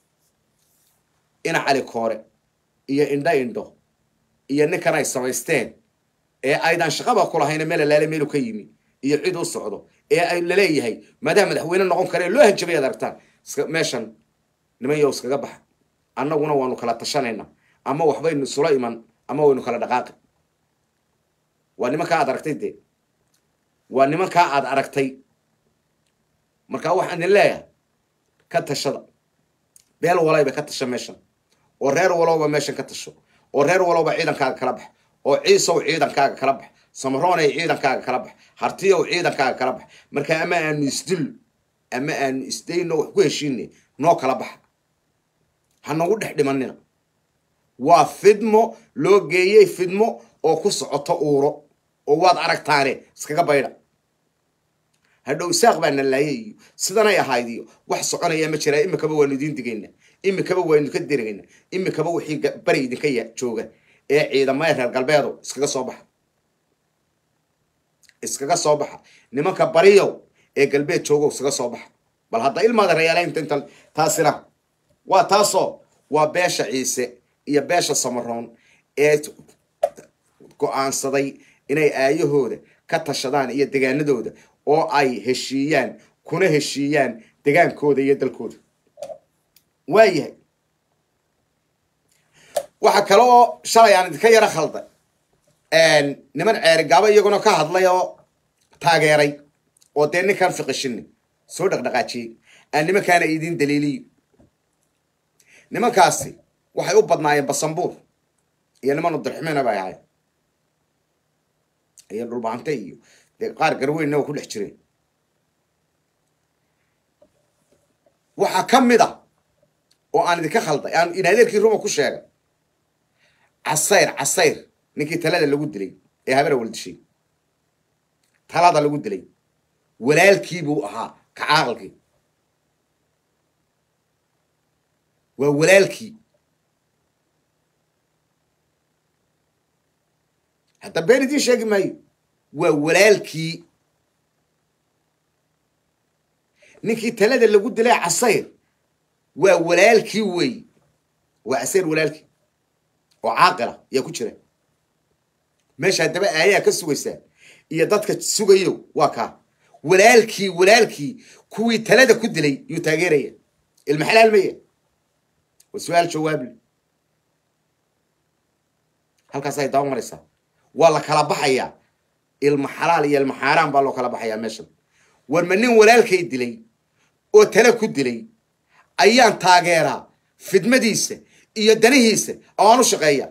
ina cali koore iyo indho indho iyo ninkan ay samaysteen ee aydan shaqaba ku lahayna meel alaale meelu ka yimi iyo cid u socdo ee ay laleeyahay maadaama madaxweyne noqon kare loo hanjabay ad aragtaan meeshan niman yow iskaga baxa annaguna waanu kala tashanayna ama waxbaynu isula iman ama waynu kala dhaqaaqi waa nimankaa aad aragtay dee waa nimankaa aad aragtay markaa waxaan idin leeyahay ka tashada beel walayba ka tasha meeshan oo reer walowba meeshan ka tasho oo reer walowba ciidankaaga kala bax oo ciisow ciidankaaga kala bax samaroonay ciidankaaga kala bax hartiyow ciidankaaga kala bax marka ama aanu isdil ama aanu isdayno wax ku heshiine noo kala baxa ha nagu dhex dhimanina waa fidmo loo geeyey fidmo oo ku socoto uuro oo waad aragtaane iskaga baydha hadhow isaaq baa na laayay iyo sidanay ahayd iyo wax soconaya ma jiraa imikaba waanu idiin digaynaa imikaba waynu ka dirigaynaa imikaba wixii bari idinka jooga ee ciidamada reer galbeedo iskaga soo baxa iskaga soo baxa nimanka bariyow ee galbeed joogo iskaga soo baxa bal hadda ilmaada reyaalaynta inta taasina waa taasoo waa beesha ciise iyo beesha samaroon ee go-aansaday inay aayahooda ka tashadaan iyo degaanadooda oo ay heshiiyaan kuna heshiiyaan degaankooda iyo dalkooda waayahay waxa kale oo shalay aan idinka yaro khalday niman ceerigaabo iyaguna ka hadlay oo taageeray oo dee ninkaan fiqishini soo dhaqdhaqaajiyey aan nimankaana idin daliiliyo nimankaasi waxay u badnaayeen basambuur iyo niman udarximina bay ahayn iyo dhulbaante iyo dee qaar garweynna waa ku dhex jireen waxaa ka mid a oo aan idinka khalday aan inadeerkii ruma ku sheegay casayr casayr ninkii talada lagu dilay ee habara waldishay talada lagu dilay walaalkii buu ahaa kacaaqalkii waa walaalkii hadda been idiin sheegi maayo waa walaalkii ninkii talada lagu dilay casayr waa walaalkii wey waa casayr walaalkii oo caaqila yaa ku jira meesha haddaba aayaa ka sugaysaa iyo dadka sugayo waa kaa walaalkii walaalkii kuwii talada ku dilay yuu taageeraya ilma xalaal maya waa su-aal jawaable halkaasay daba maraysaa waa la kala baxayaa ilma xalaal iyo ilma xaaraan baa loo kala baxayaa meeshan war ma nin walaalkay dilay oo tala ku dilay ayaan taageeraa fidmadiisa iyo danihiisa oaan u shaqeeya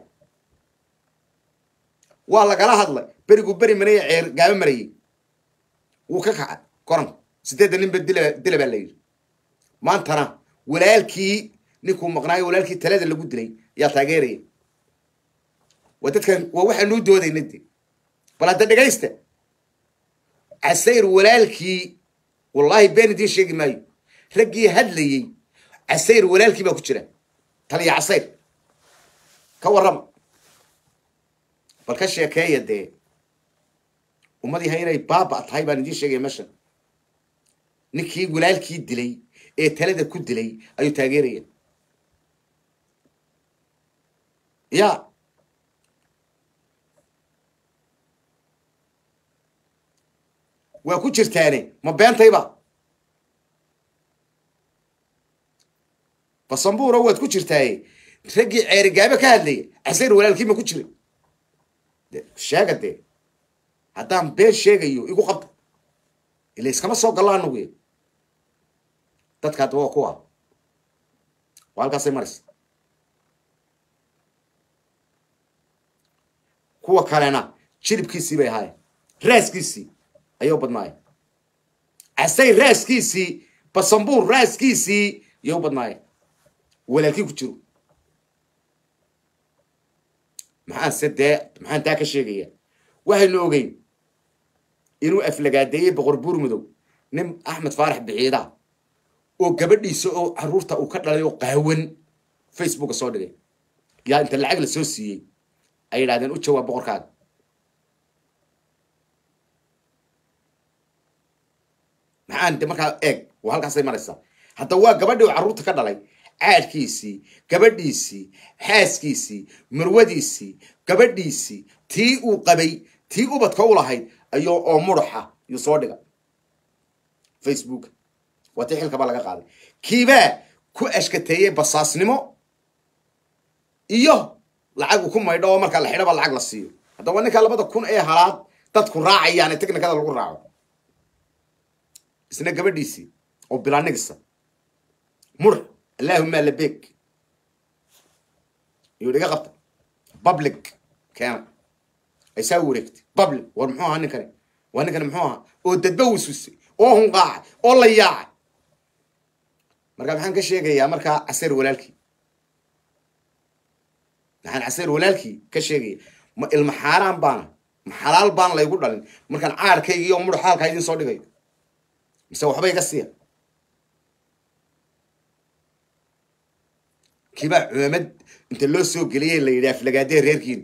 waa lagala hadlay beriguu beri maraya ceer gaabo marayay wuu ka kaca koran sideedda ninba dila dila baa la yidhi maantana walaalkii ninkuu maqnaayo walaalkii talada lagu dilay ayaa taageeraya waa dadkan waa waxaanuu doodayna de bal hadda dhegaysta casayr walaalkii wallaahi been idiin sheegi maayo raggii hadlayey casayr walaalkii baa ku jira taliya casayr ka warrama bal ka sheekeeya dee ummadii ha inay baaba tahay baan idiin sheegaya meeshan ninkii walaalkii dilay ee talada ku dilay ayuu taageeraya ya waa ku jirtaane ma beentayba basambuura waad ku jirtaaye raggii ceerigaabe ka hadlaya casayr walaalkii ma ku jiray sheega dee haddaan been sheegayo igu qabta ila iskama soo gallo anagu dadka hadda waa kuwa waa halkaasay maraysa kuwa kalena jilibkiisii bay ahaayeen raaskiisii ayay u badnaayeen casay raaskiisii basambuur raaskiisii ayay u badnaayeen walaalkii ku jiro maxaan se dee maxaan taa ka sheegaya waxaynu ogeyn inuu aflagaadeeyey boqor buur madow nin axmed faarax biciida oo gabadhiisa oo caruurta uu ka dhalay oo qaawan facebooka soo dhigay yaa inta lacag la soo siiyey ay yidhahdeen u jawaab boqorkaaga maxaan de markaa eeg waa halkaasay maraysaa hadda waa gabadhii oo carruurta ka dhalay caadhkiisii gabadhiisii xaaskiisii marwadiisii gabadhiisii tii uu qabay tii ubadka u lahayd ayuu oo mudaxa yuu soo dhiga facebook waa tii xilkaba laga qaaday kiibaa ku ashkateeyey basaasnimo iyo lacag uu ku maydho oo markaa la xidhaba lacag la siiyo haddaba waa ninkaa labada kun ee halaad dadku raacayaan ee technikada lagu raaco isna gabadhiisii oo bilanigisa mur allahuma labeg iyuu dhiga qabta public keena ay saa wareegtay public war muxuu ahaa ninkani waa ninkani muxuu ahaa oo dadba wiswisay oo hunqaacay oo la yaacay markaa maxaan ka sheegayaa markaa caseer walaalkii maxaan caseer walaalkii ka sheegaya ma ilma xaaraan baana ma xalaal baan laygu dhalin markaan caarkayga iyo mudhax halkaa idin soo dhigayo mise waxba iga siiya kiibaa culamad inta loo soo geliyay la yidhi aflagaadee reerkiina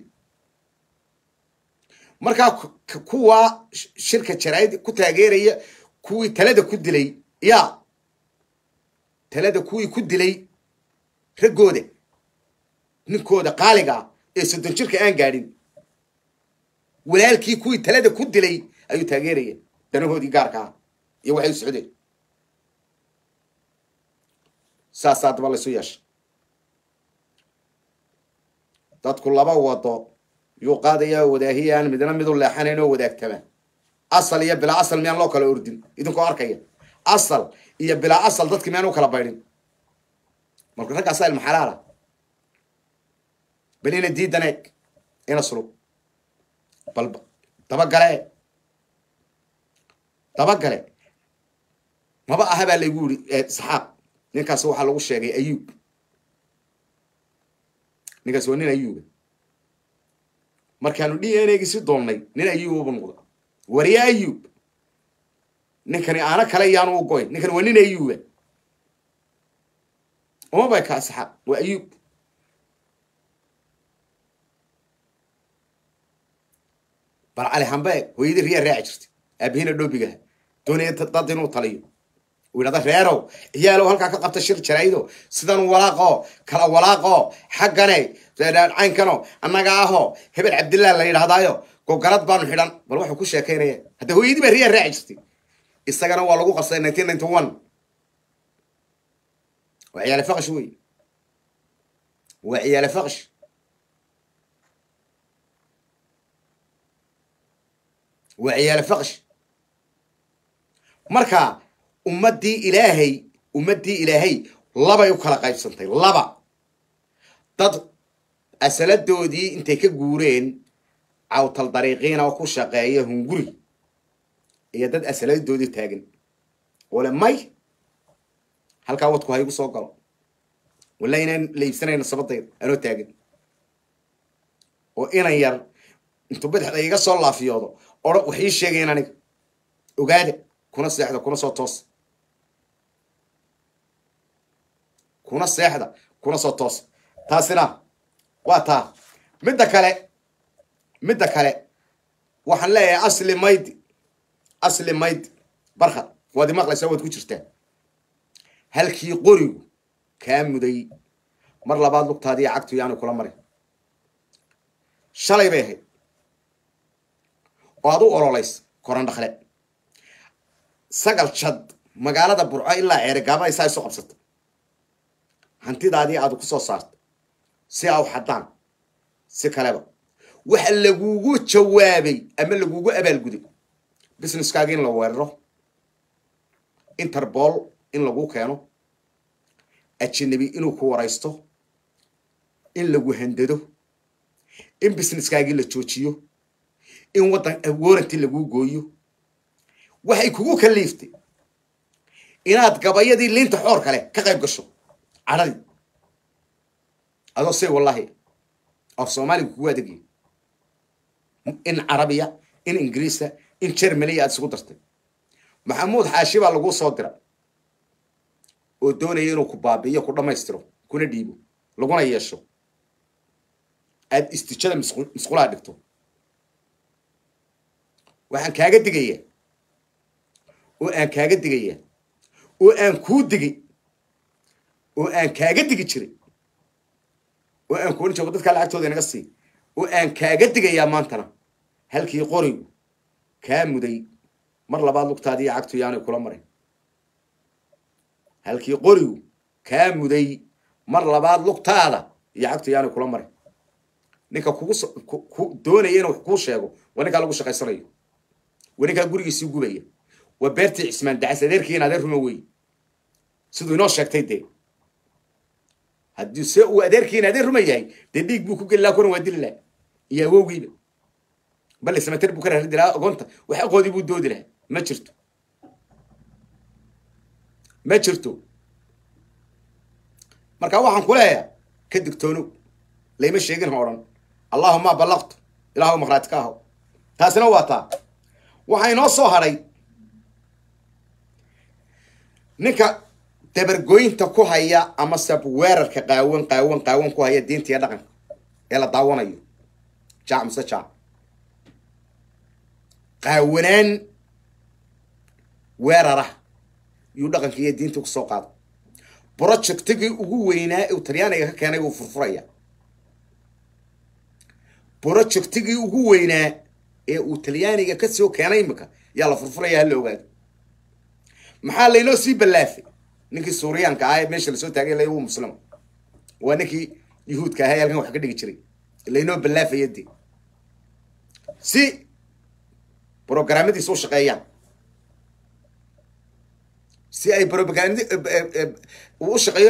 markaa kuwa shirka jaraa'id ku taageeraya kuwii talada ku dilay ya talada kuwii ku dilay raggooda ninkooda qaaliga ee soddon jirka aan gaadhin walaalkii kuwii talada ku dilay ayuu taageeraya danahoodii gaarka ah iyo waxay u socdeen saasaa daba laysu yeesha dadku laba wado yuu qaadayaa wadaahiyaan midna midu leexanayn oo wadaagtama asal iyo bilaa asal miyaan loo kala ordin idinkoo arkaya asal iyo bilaa asal dadki miyaan u kala baydhin marka raggaasaa ilma xalaala bal ina diidaneeg ina sulub bal dabagale dabagale maba aha baa laygu yiri isxaaq ninkaas waxaa lagu sheegay ayuub ninkaas waa nin ayuuba markaanu d n gisi doonnay nin ayuuba noqda wariye ayuub ninkani aana kale yaanu u goyn ninkani waa nin ayuuba uma bay ka isxaaq waa ayuub bal cali hambe hooyadii riyaa raaci jirtay aabihina dhoobigaha doonaya dad inuu taliyo uu yidhahda reerow ciyaalow halkaa ka qabta shir jaraa'ido sidan walaaqo kala walaaqo xaggane caynkano annaga aho hebel cabdillah la yidhahdaayo gogarad baanu xidhan bal waxuu ku sheekaynaya hadda hooyadii baa riyaa raaci jirtay isagana waa lagu qabsaday nineteen ninety one waa ciyaale faqash wey waa ciyaale faqash waa ciyaale faqash marka ummaddii ilaahay ummaddii ilaahay labay u kala qaybsantay laba dad asaladoodii intay ka guureen cawtal dariiqiina oo ku shaqeeya hunguri iyo dad asaladoodii taagan ole may halkaa wadku ha igu soo galo walla inaan laibsanayno sabadayda anoo taagan oo inan yar intuu badaxda iga soo laafiyoodo odha wax ii sheegayn aniga ogaada kuna seexda kuna soo toosa kuna seexda kuna soo toosa taasina waa taa midda kale midda kale waxaan leeyahay asli maydi asli maydi barkad waad imaqlaysaa waad ku jirtaa halkii qorigu kaa muday mar labaad lugtaadiiyo cagtu yaanu kula marin shalay bay ahayd oo aad u ololaysa koran dhakle sagal jad magaalada burco ilaa ceerigaaba ay saa isu qabsato hantidaadii aad ku soo saarto si a u xadaan si kaleba waxa lagugu jawaabay ama lagugu abaalguday businesskaaga in la weeraro interbol in lagu keeno ajanabi inuu ku waraysto in lagu handado in businesskaagii la joojiyo in waddan waranti laguu gooyo waxay kugu kaliiftay inaad gabayadii liinta xoor kale ka qayb gasho cadhadii adoo say wallaahi af soomaaliga kugu adegiyo in carabiya in ingiriisa in jermaniya aad isugu dartay maxamuud xaashi baa laguu soo dira oo doonaya inuu ku baabi'iyo ku dhammaystiro kuna dhiibo laguna yeesho aad istijada misqulaha dhigto waxaan kaaga digayaa oo aan kaaga digayaa oo aan kuu digay oo aan kaaga digi jiray oo aan kuohan jiro dadkaa lacagtooda inaga sii oo aan kaaga digayaa maantana halkii qorigu kaa muday mar labaad lugtaadii cagtu yaanay kula marin halkii qorigu kaa muday mar labaad lugtaada iyo cagtu yaanay kula marin ninka kugu doonaya inuu wax kuu sheego waa ninkaa lagu shaqaysanayo waa ninkaa gurigiisii gubaya waa beertii cismaan dacas adeerkii in adeer ruma wey siduu inoo sheegtay dee haddii se uu adeerkii in adeer ruma yahay dee dhiig buu ku geli laha kuran waa dili laha iyo awowgiiba bale samater buu ka raridi lahaa ogoonta wax aqoodii buu doodi lahaa ma jirto ma jirto marka waxaan ku leeyahay ka digtoonow layma sheegin ha odhan allahuma ballaqtu ilaahw makhraati ka aho taasina waa taa waxaa inoo soo hadhay ninka dabargoynta ku haya ama sab weerarka qaawan qaawan qaawan ku haya diinta iyo dhaqanka ee la daawanayo jaac mise jaac qaawanaan weerara yuu dhaqanka iyo diinta ku soo qaada projectigii ugu weynaa uu talyaaniga ka keenay wuu furfuraya projectigii ugu weynaa ee uu talyaaniga ka soo keenay imika yaa la furfuraya hala ogaado maxaa laynoo sii ballaafay ninkii suuriyaanka ah ee meesha lasoo taagay la uu muslima waa ninkii yuhuudka ahaa halkan wax ka dhigi jiray laynoo ballaafaya dee si brograamadiisa u shaqeeyaan si ay propagand u shaqeeyo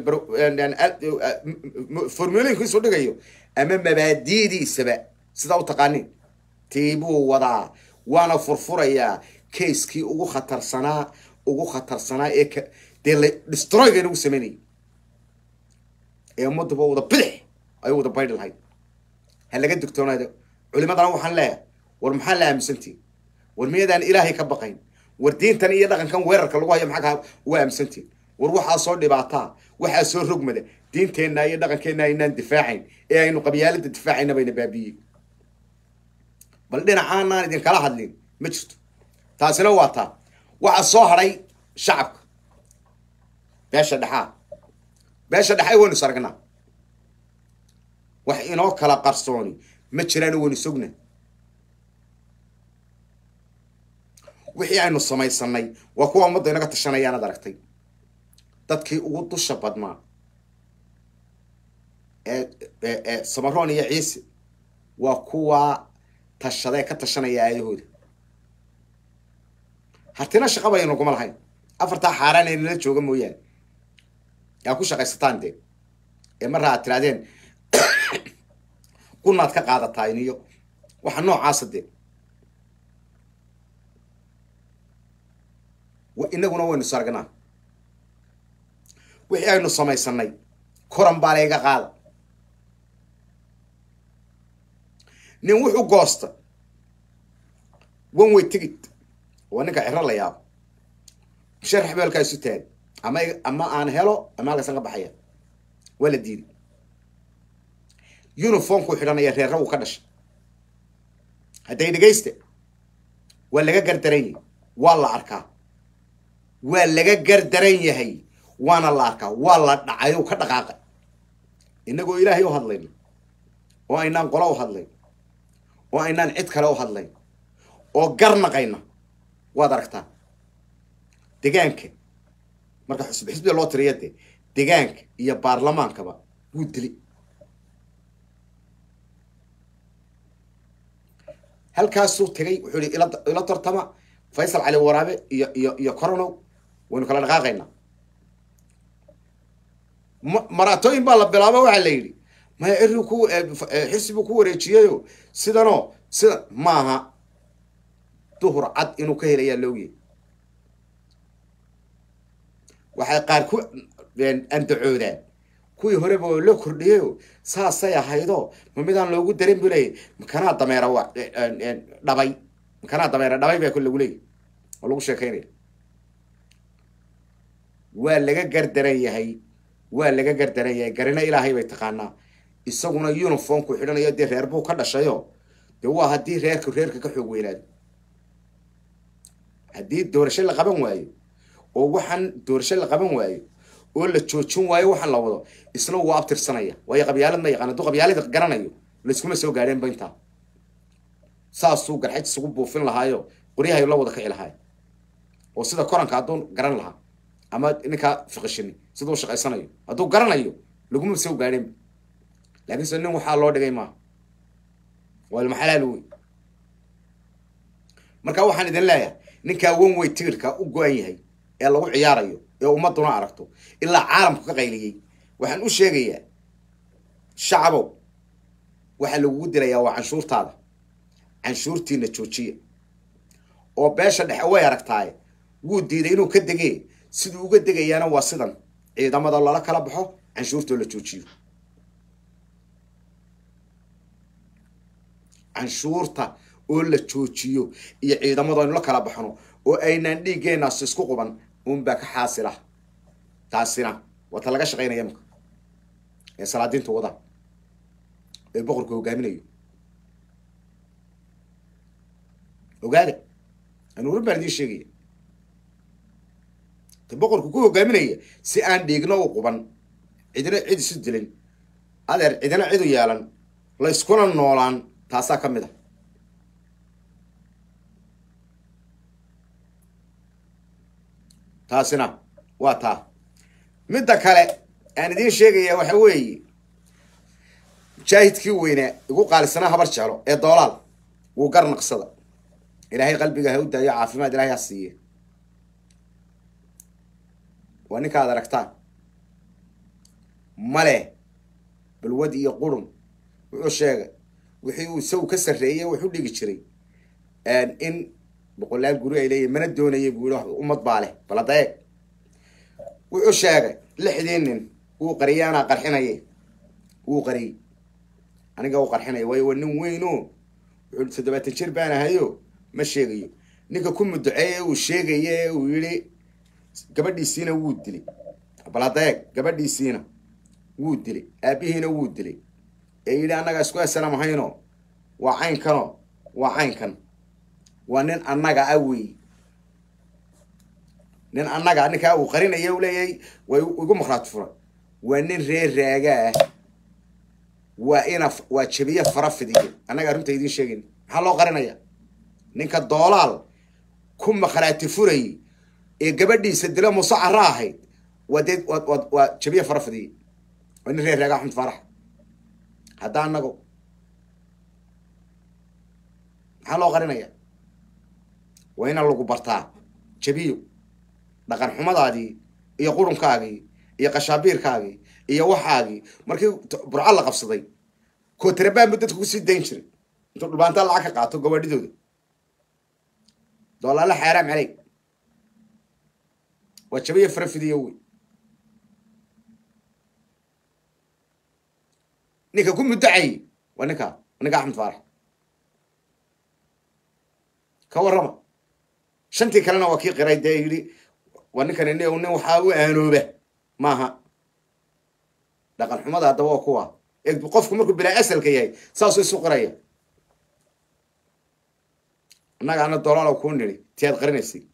formulooyinkiisu dhigayo ama mabaadidiisaba sidaa u taqaanin tiibuu wadaa waana furfurayaa kaiskii ugu khatarsanaa ugu khatarsanaa ee k dee la destroyga inagu sameynayay ee ummadduba wada bidix ay wada baydhi lahayd ha laga digtoonaado culimadana waxaan leeyahay war maxaa la aaminsantihin war miyadaan ilaahay ka baqayn war diintan iyo dhaqankan weerarka lagu hayo maxaa ka uga aaminsantihin war waxaa soo dhibaataa waxaa soo rogmada diinteenna iyo dhaqankeenna aynaan difaacayn ee aynu qabyaalada difaacayna bayna baabiiyey bal dhinacaanaan idinkala hadlin ma jirto taasina waa taa waxaa soo hadhay shacabka beesha dhexaa beesha dhexay waynu is aragnaa wax inoo kala qarsooni ma jiraan waynu sogna wixii aynu samaysanay waa kuwa ummadda inaga tashanayaanad aragtay dadkii ugu dusha badnaa ee ee samaroon iyo ciise waa kuwa tashadee ka tashanaya aayahooda hartina shaqa baynu kuma lahayn afartaa xaaraan ee nala jooga mooyaane yaa ku shaqaysataan dee ee marra aad tirahdeen kunaad ka qaadataa iniyo waxa noocaasa dee inaguna waynu is aragnaa wixii aynu samaysanay koran baa layga qaada nin wuxuu goosta one way ticket waa ninka ciro la yaabo musharax beelkaa isu taagay ama ama aan helo ama halkaasan ka baxaya waa la diiday uniformkuu xidhanaya reerra wuu ka dhashay hadday dhegaysta waa laga gardaran yahay waa la arkaa waa laga gardaran yahay waana la arkaa waa la dhacay o ka dhaqaaqay inagoo ilaahay u hadlayno oo aynaan qola u hadlayn oo aynaan cid kale u hadlayn oo garnaqayna waad aragtaa degaanka marka xusb xisbiga loo tiriya dee degaanka iyo baarlamaankaba wuu dili halkaasuu tegay wuxuu yihi ila ila tartama faysal cali waraabe iyo iyo iyo coronow waynu kala dhaqaaqaynaa ma- maraatooyin baa la bilaabo waxaa la yidhi maya eri ku xirsi buu ku wareejiyeyo sidanoo sida maaha duhur cad inuu ka helayaa loogyay waxay qaar ku andacoodaan kuwii horeba oo loo kordhiyeyo saasay ahaydo ma midaan loogu darin bu leeyay makanaa dameera wa dhabay makanaa dameera dhabay baa lagu leeyay oo lagu sheekaynaya waa laga gardaran yahay waa laga gardaran yahay garina ilaahay bay taqaanaa isaguna uniformku xidhanayo dee reer buu ka dhashayo dee waa haddii reerka reerka ka xoog weynaado haddii doorasho la qaban waayo oo waxaan doorasho la qaban waayo oo la joojin waayo waxaan la wado isna wuu abtirsanaya waayo qabyaalad ma yaqaan hadduu qabyaalada garanayo layskuma soo gaadheenba intaa saasuu garxaj isugu buufin lahaayo qoryahayu la wada kici lahaay oo sida koranka hadduu garan lahaa ama ninkaa fiqishini siduu shaqaysanayo hadduu garanayo laguma soo gaadheenba laakiin se nin waxaa loo dhigay maaha waa ilmaxalaal wey marka waxaan idin leeyahay ninkaa wan way tiirka u go-an yahay ee lagu ciyaarayo ee ummaduna aragto ilaa caalamku ka qayliyey waxaan u sheegayaa shacbow waxaa lagugu dilayaa waa canshuurtaada canshuurtiina joojiya oo beesha dhexe way aragtaaye wuu diiday inuu ka degee siduu uga degayaana waa sidan ciidamada lala kala baxo canshuurtoo la joojiyo canshuurta oo la joojiyo iyo ciidamadu aynu la kala baxno oo aynaan dhiiggeenaas isku quban unbaa ka xaasila taasina waa ta laga shaqaynaya imaka ee salaadiinta wada ee boqorka hogaaminayo ogaada anuurin baan idiin sheegaya ta boqorku ku hogaaminaya si aan dhiigno u quban cidina cid isu dilin adeer cidina cid u yeelan la iskuna noolaan taasaa ka mid a taasina waa taa midda kale aan idiin sheegaya waxa weeye mujaahidkii weynaa igu qaalisanaa habar jeclo ee doolaal wuu gar naqsada ilaahay qalbiga ha u daayo caafimaad ilahay ha siiye waa ninkaad aragtaan male balwad iyo qurun wuxuu sheegay wixii uu isagu ka sarreeyey wuxu dhigi jiray in boqolaal guri ay leeyihin mana doonayay buu yihi ummad baa leh balada eeg wuxuu sheegay lixdii nin wuu qariyay anaa qarxinaye wuu qariyey aniga u qarxinaya waayo waa nin weyn o wuxuu toddobaatan jir baan ahayo ma sheegayo ninka ku muduceeye uu sheegaye uu yihi gabadhiisiina wuu dilay balada eeg gabadhiisiina wuu dilay aabihiina wuu dilay ee yidhi annaga isku asalam ahayno waa caynkano waa caynkan waa nin annaga ah wey nin annaga ninkaa uu qarinaya u leeyahay way igu makraati furan waa nin reer raaga ah waa ina waa jabiye fara fidiye annaga arrinta idiin sheegayn maxaa loo qarinaya ninka doolaal ku makhraati furayy ee gabadhiisa dilo muuse cara ahayd waa dee waa waa jabiye fara fidiye waa nin reer raaga axmed faarax hadda annago maxaa loo qarinaya waa ina lagu bartaa jabiyo dhaqan xumadaadii iyo qurunkaagii iyo qashaabiirkaagii iyo waxaagii markii burco la qabsaday kootarabaan bu dadka kusii dayn jiray intuu dhulbaantaa lacag ka qaato gabaadhidooda doolaala xaaraam caleyg waa jabiyo farafidiyo wey ninka ku muddacayy waa ninka ninka axmed faarax ka warrama shantii kalena waa kii qiray dee yidhi waa ninkan nin nin waxaa u aanooba maaha dhaqan xumada haddaba waa kuwa e qofku markuu bilaa asalka yahay saasuu isu qiraya annaga ana dolaalo kuu nidhi tiyaad qarinaysay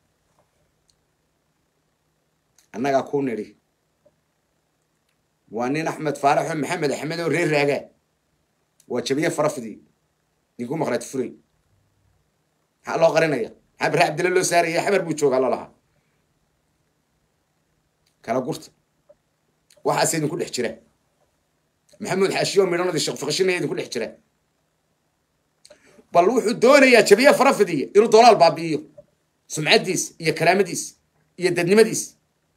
annagaa kuu nidhi waa nin axmed faaraxo maxamed axmed oo reer raagaa waa jabiye farafidi ninku maqraati furay maxaa loo qarinaya maxaa bare cabdilla loo saaraya xabar buu joogaa lalahaa kala gurta waxaase idinku dhex jira maxamuud xaashiyo midhanadii sheekh fiqishinaya idinku dhex jira bal wuxuu doonayaa jabiye farafidiya inuu dolaal baabi'iyo sumcaddiisa iyo karaamadiisa iyo dadnimadiisa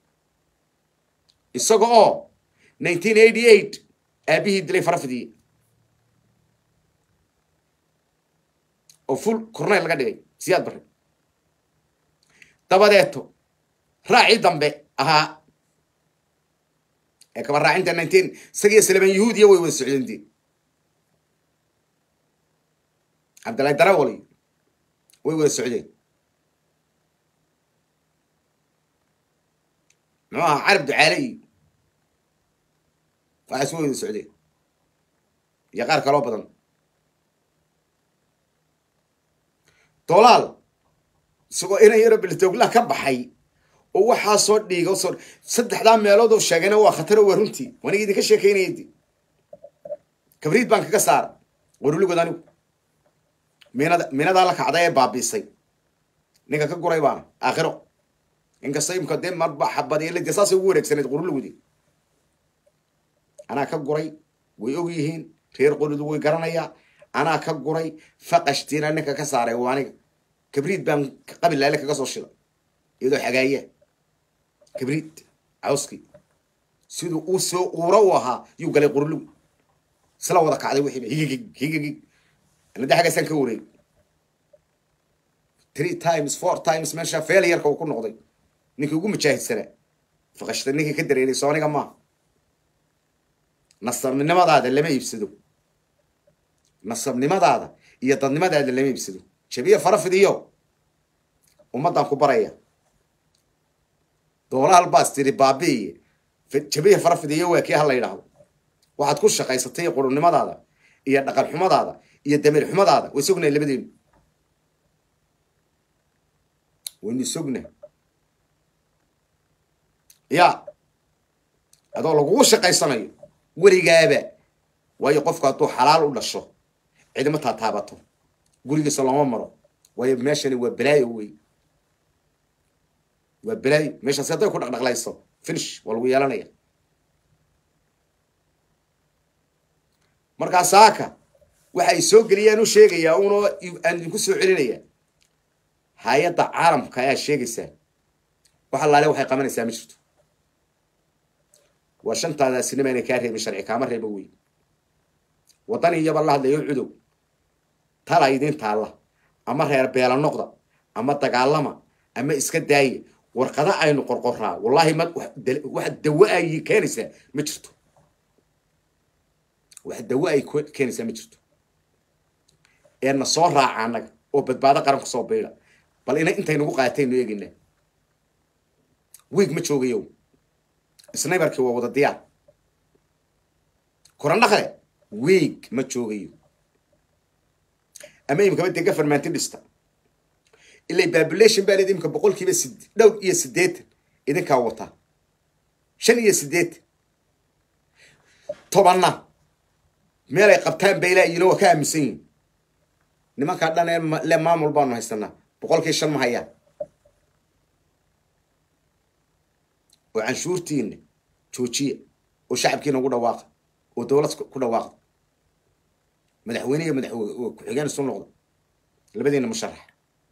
isaga oo nineteen eighty eight aabihii dilay farafidiye oo full corneyl laga dhigay siyaad barre dabadeeto raacii dambe ahaa ee kaba raacinta nineteen isagiyo salaman yahuudiya way wada socdeen dee cabdillahi darawali way wada socdeen muxuu ahaa carab ducaale iyo waxaas way wada socdeen iyo qaar kaloo badan dolaal isagoo ina yaro biltoglah ka baxay oo waxaa soo dhiiga soo saddexdaa meelood oo sheegayna waa khataro waa runtii waniga idinka sheekaynaya di kabriid baan kaga saara waruligood anigu minada minadaa la kacday ee baabiisay ninka ka guray baana aakhiro inkasta imka dee marba xabadiyo lade saasay ugu wareegsaneed quruligodi anaa ka guray way og yihiin reer qoridu way garanayaa anaa ka guray faqashtiina ninka ka saaray waa aniga kabriid baan qabil laale kaga soo shida iyadoo xagaaya kabriid cawski siduu uu soo uura u ahaa yuu galay qurligu isla wada kacday wixiiba higigig higigig anada xaggaasaan ka wareeg three times four times meesha failureka uu ku noqday ninkii ugu mujaahidsanaa faqashta ninkii ka dareeray soo aniga maaha nasabnimadaada lama iibsado nasabnimadaada iyo dadnimadaada lama iibsado jabiye farafidiyo ummaddan ku baraya doolaal baas tiri baabi'iye jabiye farafidiyo waa kii ha la yidhaahdo waxaad ku shaqaysatay qurunimadaada iyo dhaqan xumadaada iyo dameer xumadaada way sognahay labadeenu waynu sognahay ya adoo lagugu shaqaysanayo weligaaba waayo qofku hadduu xalaal u dhasho cidima taataabato gurigiisa looma maro waayo meeshani waa balaayo wey waa balaayo meeshaasi hadday ku dhaqdhaqlayso finish waa lagu yeelanaya markaa saaka waxay soo geliyaan u sheegayaa unoo aan idinku soo celinaya hay-adda caalamka ayaa sheegaysaa wax allaale waxay qabanaysaa ma jirto waa shantaadaasina maynay kaa reebin sharci kaama reebo wey waddan iyaba la hadlayo cudow tala idiin taalla ama reer beela noqda ama dagaalama ama iska daaya warqada aynu qorqoraa wallaahi ma wax dawo ay keenaysaa ma jirto wax dawo ay keenaysaa ma jirto ee na soo raaca annaga oo badbaado qaranku soo biida bal ina intaynagu qaataynu eegina wiig ma joogayo snaybarkii waa wada diyaar korandhaqle wiig ma joogayo ama imkaba dee gafarmanti dhista ilay babulation baa leed imka boqol kiiba sid dhowr iyo siddeetan idinkaa wata shan iyo siddeetan tobanna meel ay qabtaan baylaa iyona waa ka aaminsan yihin nimankaa dhan ee le maamul baanu haysanaa boqolkii shan ma hayaan oo canshuurtiina joojiya oo shacabkiina ugu dhawaaqa oo dowlad ku dhawaaqda madaxweyne iyo madax ku-xigeen isu noqda labadiina musharax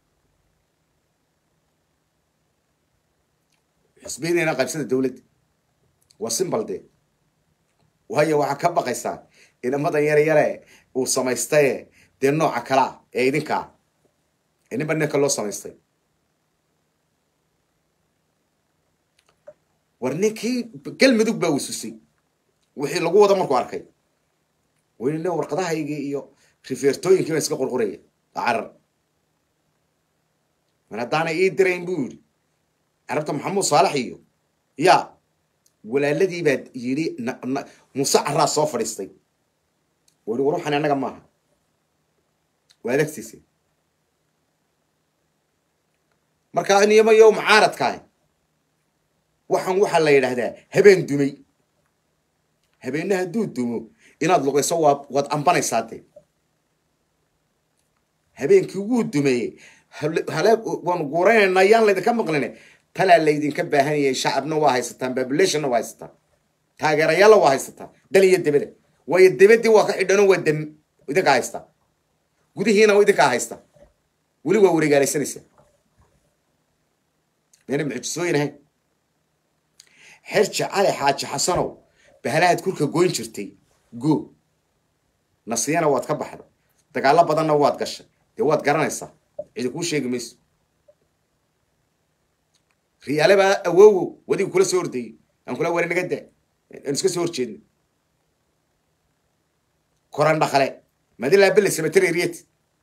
xisbiyadiina qaybsada dowladda waa simbal dee waayo waxaa ka baqaysaa inamadan yare yare uu samaystaye dee nooca kalea ee idinkaa ee ninba ninka loo samaystay war ninkii galmudug baa wisusay wixii lagu wada markuu arkay wayne warqadahaygii iyo rifeertooyinkii baan iska qorqoraya carar mar haddaanay ii dirayn buu yidhi carabta maxamuud saalax iyo ya walaaladii baad yidhi muuse caraa soo fadhiistay oo yihi war waxaan annaga maaha waa adagtiisa markaa niyamo yow mucaaradkaah waxaan waxaa la yidhaahdaa habeen dumay habeenna hadduu dumo inaad luqayso waa waad ambanaysaa dee habeenkii wuu dumeeyey hale waanu guuraynaynaa yaan laydinka maqline talaa laydinka baahanayay shacabna waa haysataan populationna waa haysataan taageerayaalla waa haysataan dal iyo debada waayo debadii waa ka xidhano waa dam idinka haystaa gudihiina idinkaa haysta weli waa wareegaalaysanaysaa mayna mucjisooyin ahayn xerja cali xaaji xasanow bahalahaad kurka goyn jirtay go nasiyana waad ka baxda dagaalo badanna waad gashay dee waad garanaysaa cidi kuu sheegi mayso riyaale baa awowow wadigu kula soo ordayey aan kula wari naga daa aan iska soo horjeedna koran dhaqale madilaa bele samatereriyet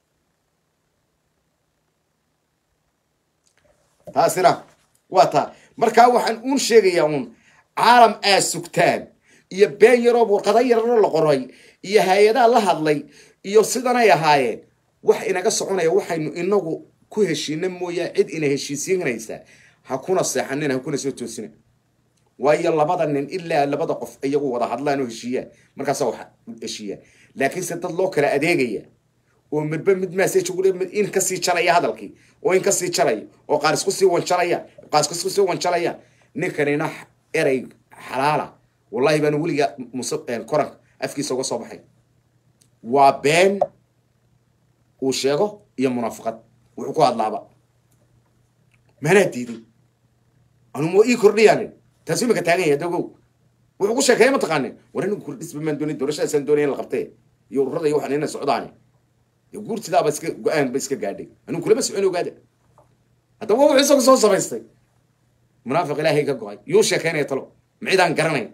taasina waa taa markaa waxaan uun sheegayaa uun caalam aa sugtaan iyo been yaroo warqada yararoo la qoray iyo hay-adaa la hadlay iyo sidanay ahaayeen wax inaga soconaya waxaynu inagu ku heshiina mooyaa cid ina heshiisiinaysaa ha kuna seexanin ha kuna soo toosina waayo labada nin ilaa labada qof iyagu wada hadlaan oo heshiiyaan markaasa wax heshiiyaan laakiinse dad loo kala adeegaya oo midba mid message ugu mid in kasii jalaya hadalkii oo in kasii jalaya oo qaar isku sii wanjalaya qaar isku sii wanjalaya ninkanina erey xalaala wallahi baan weliga mus koranka afkiisa uga soo baxay waa been uu sheego iyo munaafiqad wuxuu ku hadlaaba manaa diiday anuma ii kordhiyaan taasi imika taagan yahay dogow wuxuu ku sheekeeya mataqaanin war anigu kordhisba maan doonay doorashadaasaan doonay in la qabtee iyo ururada iyo waxaan ina socdaani guurtidaaba iska go-aan ba iska gaadhay anigu kulama socon ogaada haddaba wuxuu isagu soo samaystay munaafiq ilaahay ka go-ay yuu sheekeynaya talo macidaan garanayn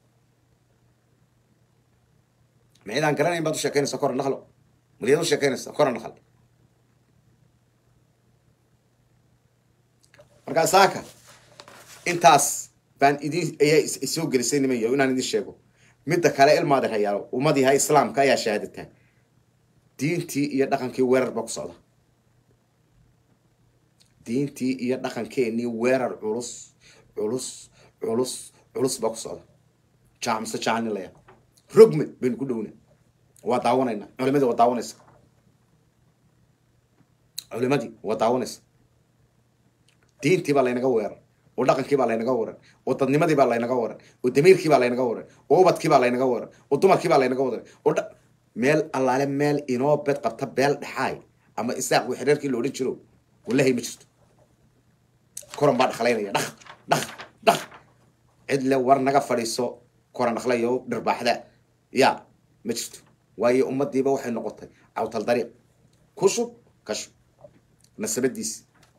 macidaan garanayn baad u sheekeynaysa koran dhaqlo maliyad u sheekeynaysa koran dhaqal markaa saaka intaas baan idin ayaa soo gelisay nimanyo inaan idin sheego midda kale ilmaada hayaalo ummadiiha islaamka ayaa shahaadataa diintii iyo dhaqankii weerar baa ku socda diintii iyo dhaqankeenii weerar culus culus culus culus baa ku socda jaac mise jaacanilaya rogmed baynu ku dhowna waa daawanayna culimadii waa daawanaysa culimadii waa daawanaysa diintii baa laynaga weerar oo dhaqankii baa laynaga waran oo dadnimadii baa laynaga waran oo damiirkii baa laynaga waran oo ubadkii baa laynaga waran oo dumarkii baa laynaga waran oo meel allaale meel inoo bed qabta beel dhexaay ama isaaq wi xereerkii la odhan jiro wallahi ma jirto koran baa dhaqlaynaya dhaq dhaq dhaq cid le war naga fadhiiso koran dhaqlayo dhirbaaxda ya ma jirto waayo ummadiiba waxay noqotay cawtal dariiq kushub kashub nasabadiisi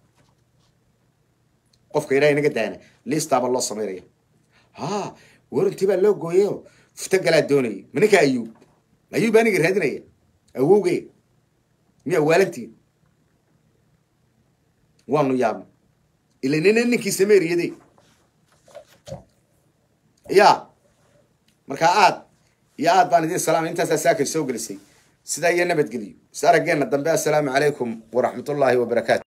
qofka ilaahay naga daana liistaaba loo samaynaya ha warantii baa loo gooyayo fufta galaa doonayay ma ninka ayuub ayuub aniga raadinaya awowge miya waalantiin waanu yaabna ila nina ninkii sameeriyade ya markaa aad iyo aad baan idin salaamay intaasaa saakay soo gelisay sidaa iyo nabadgeliyo is araggeena dambe assalaamu calaykum waraxmatullaahi wabarakaatu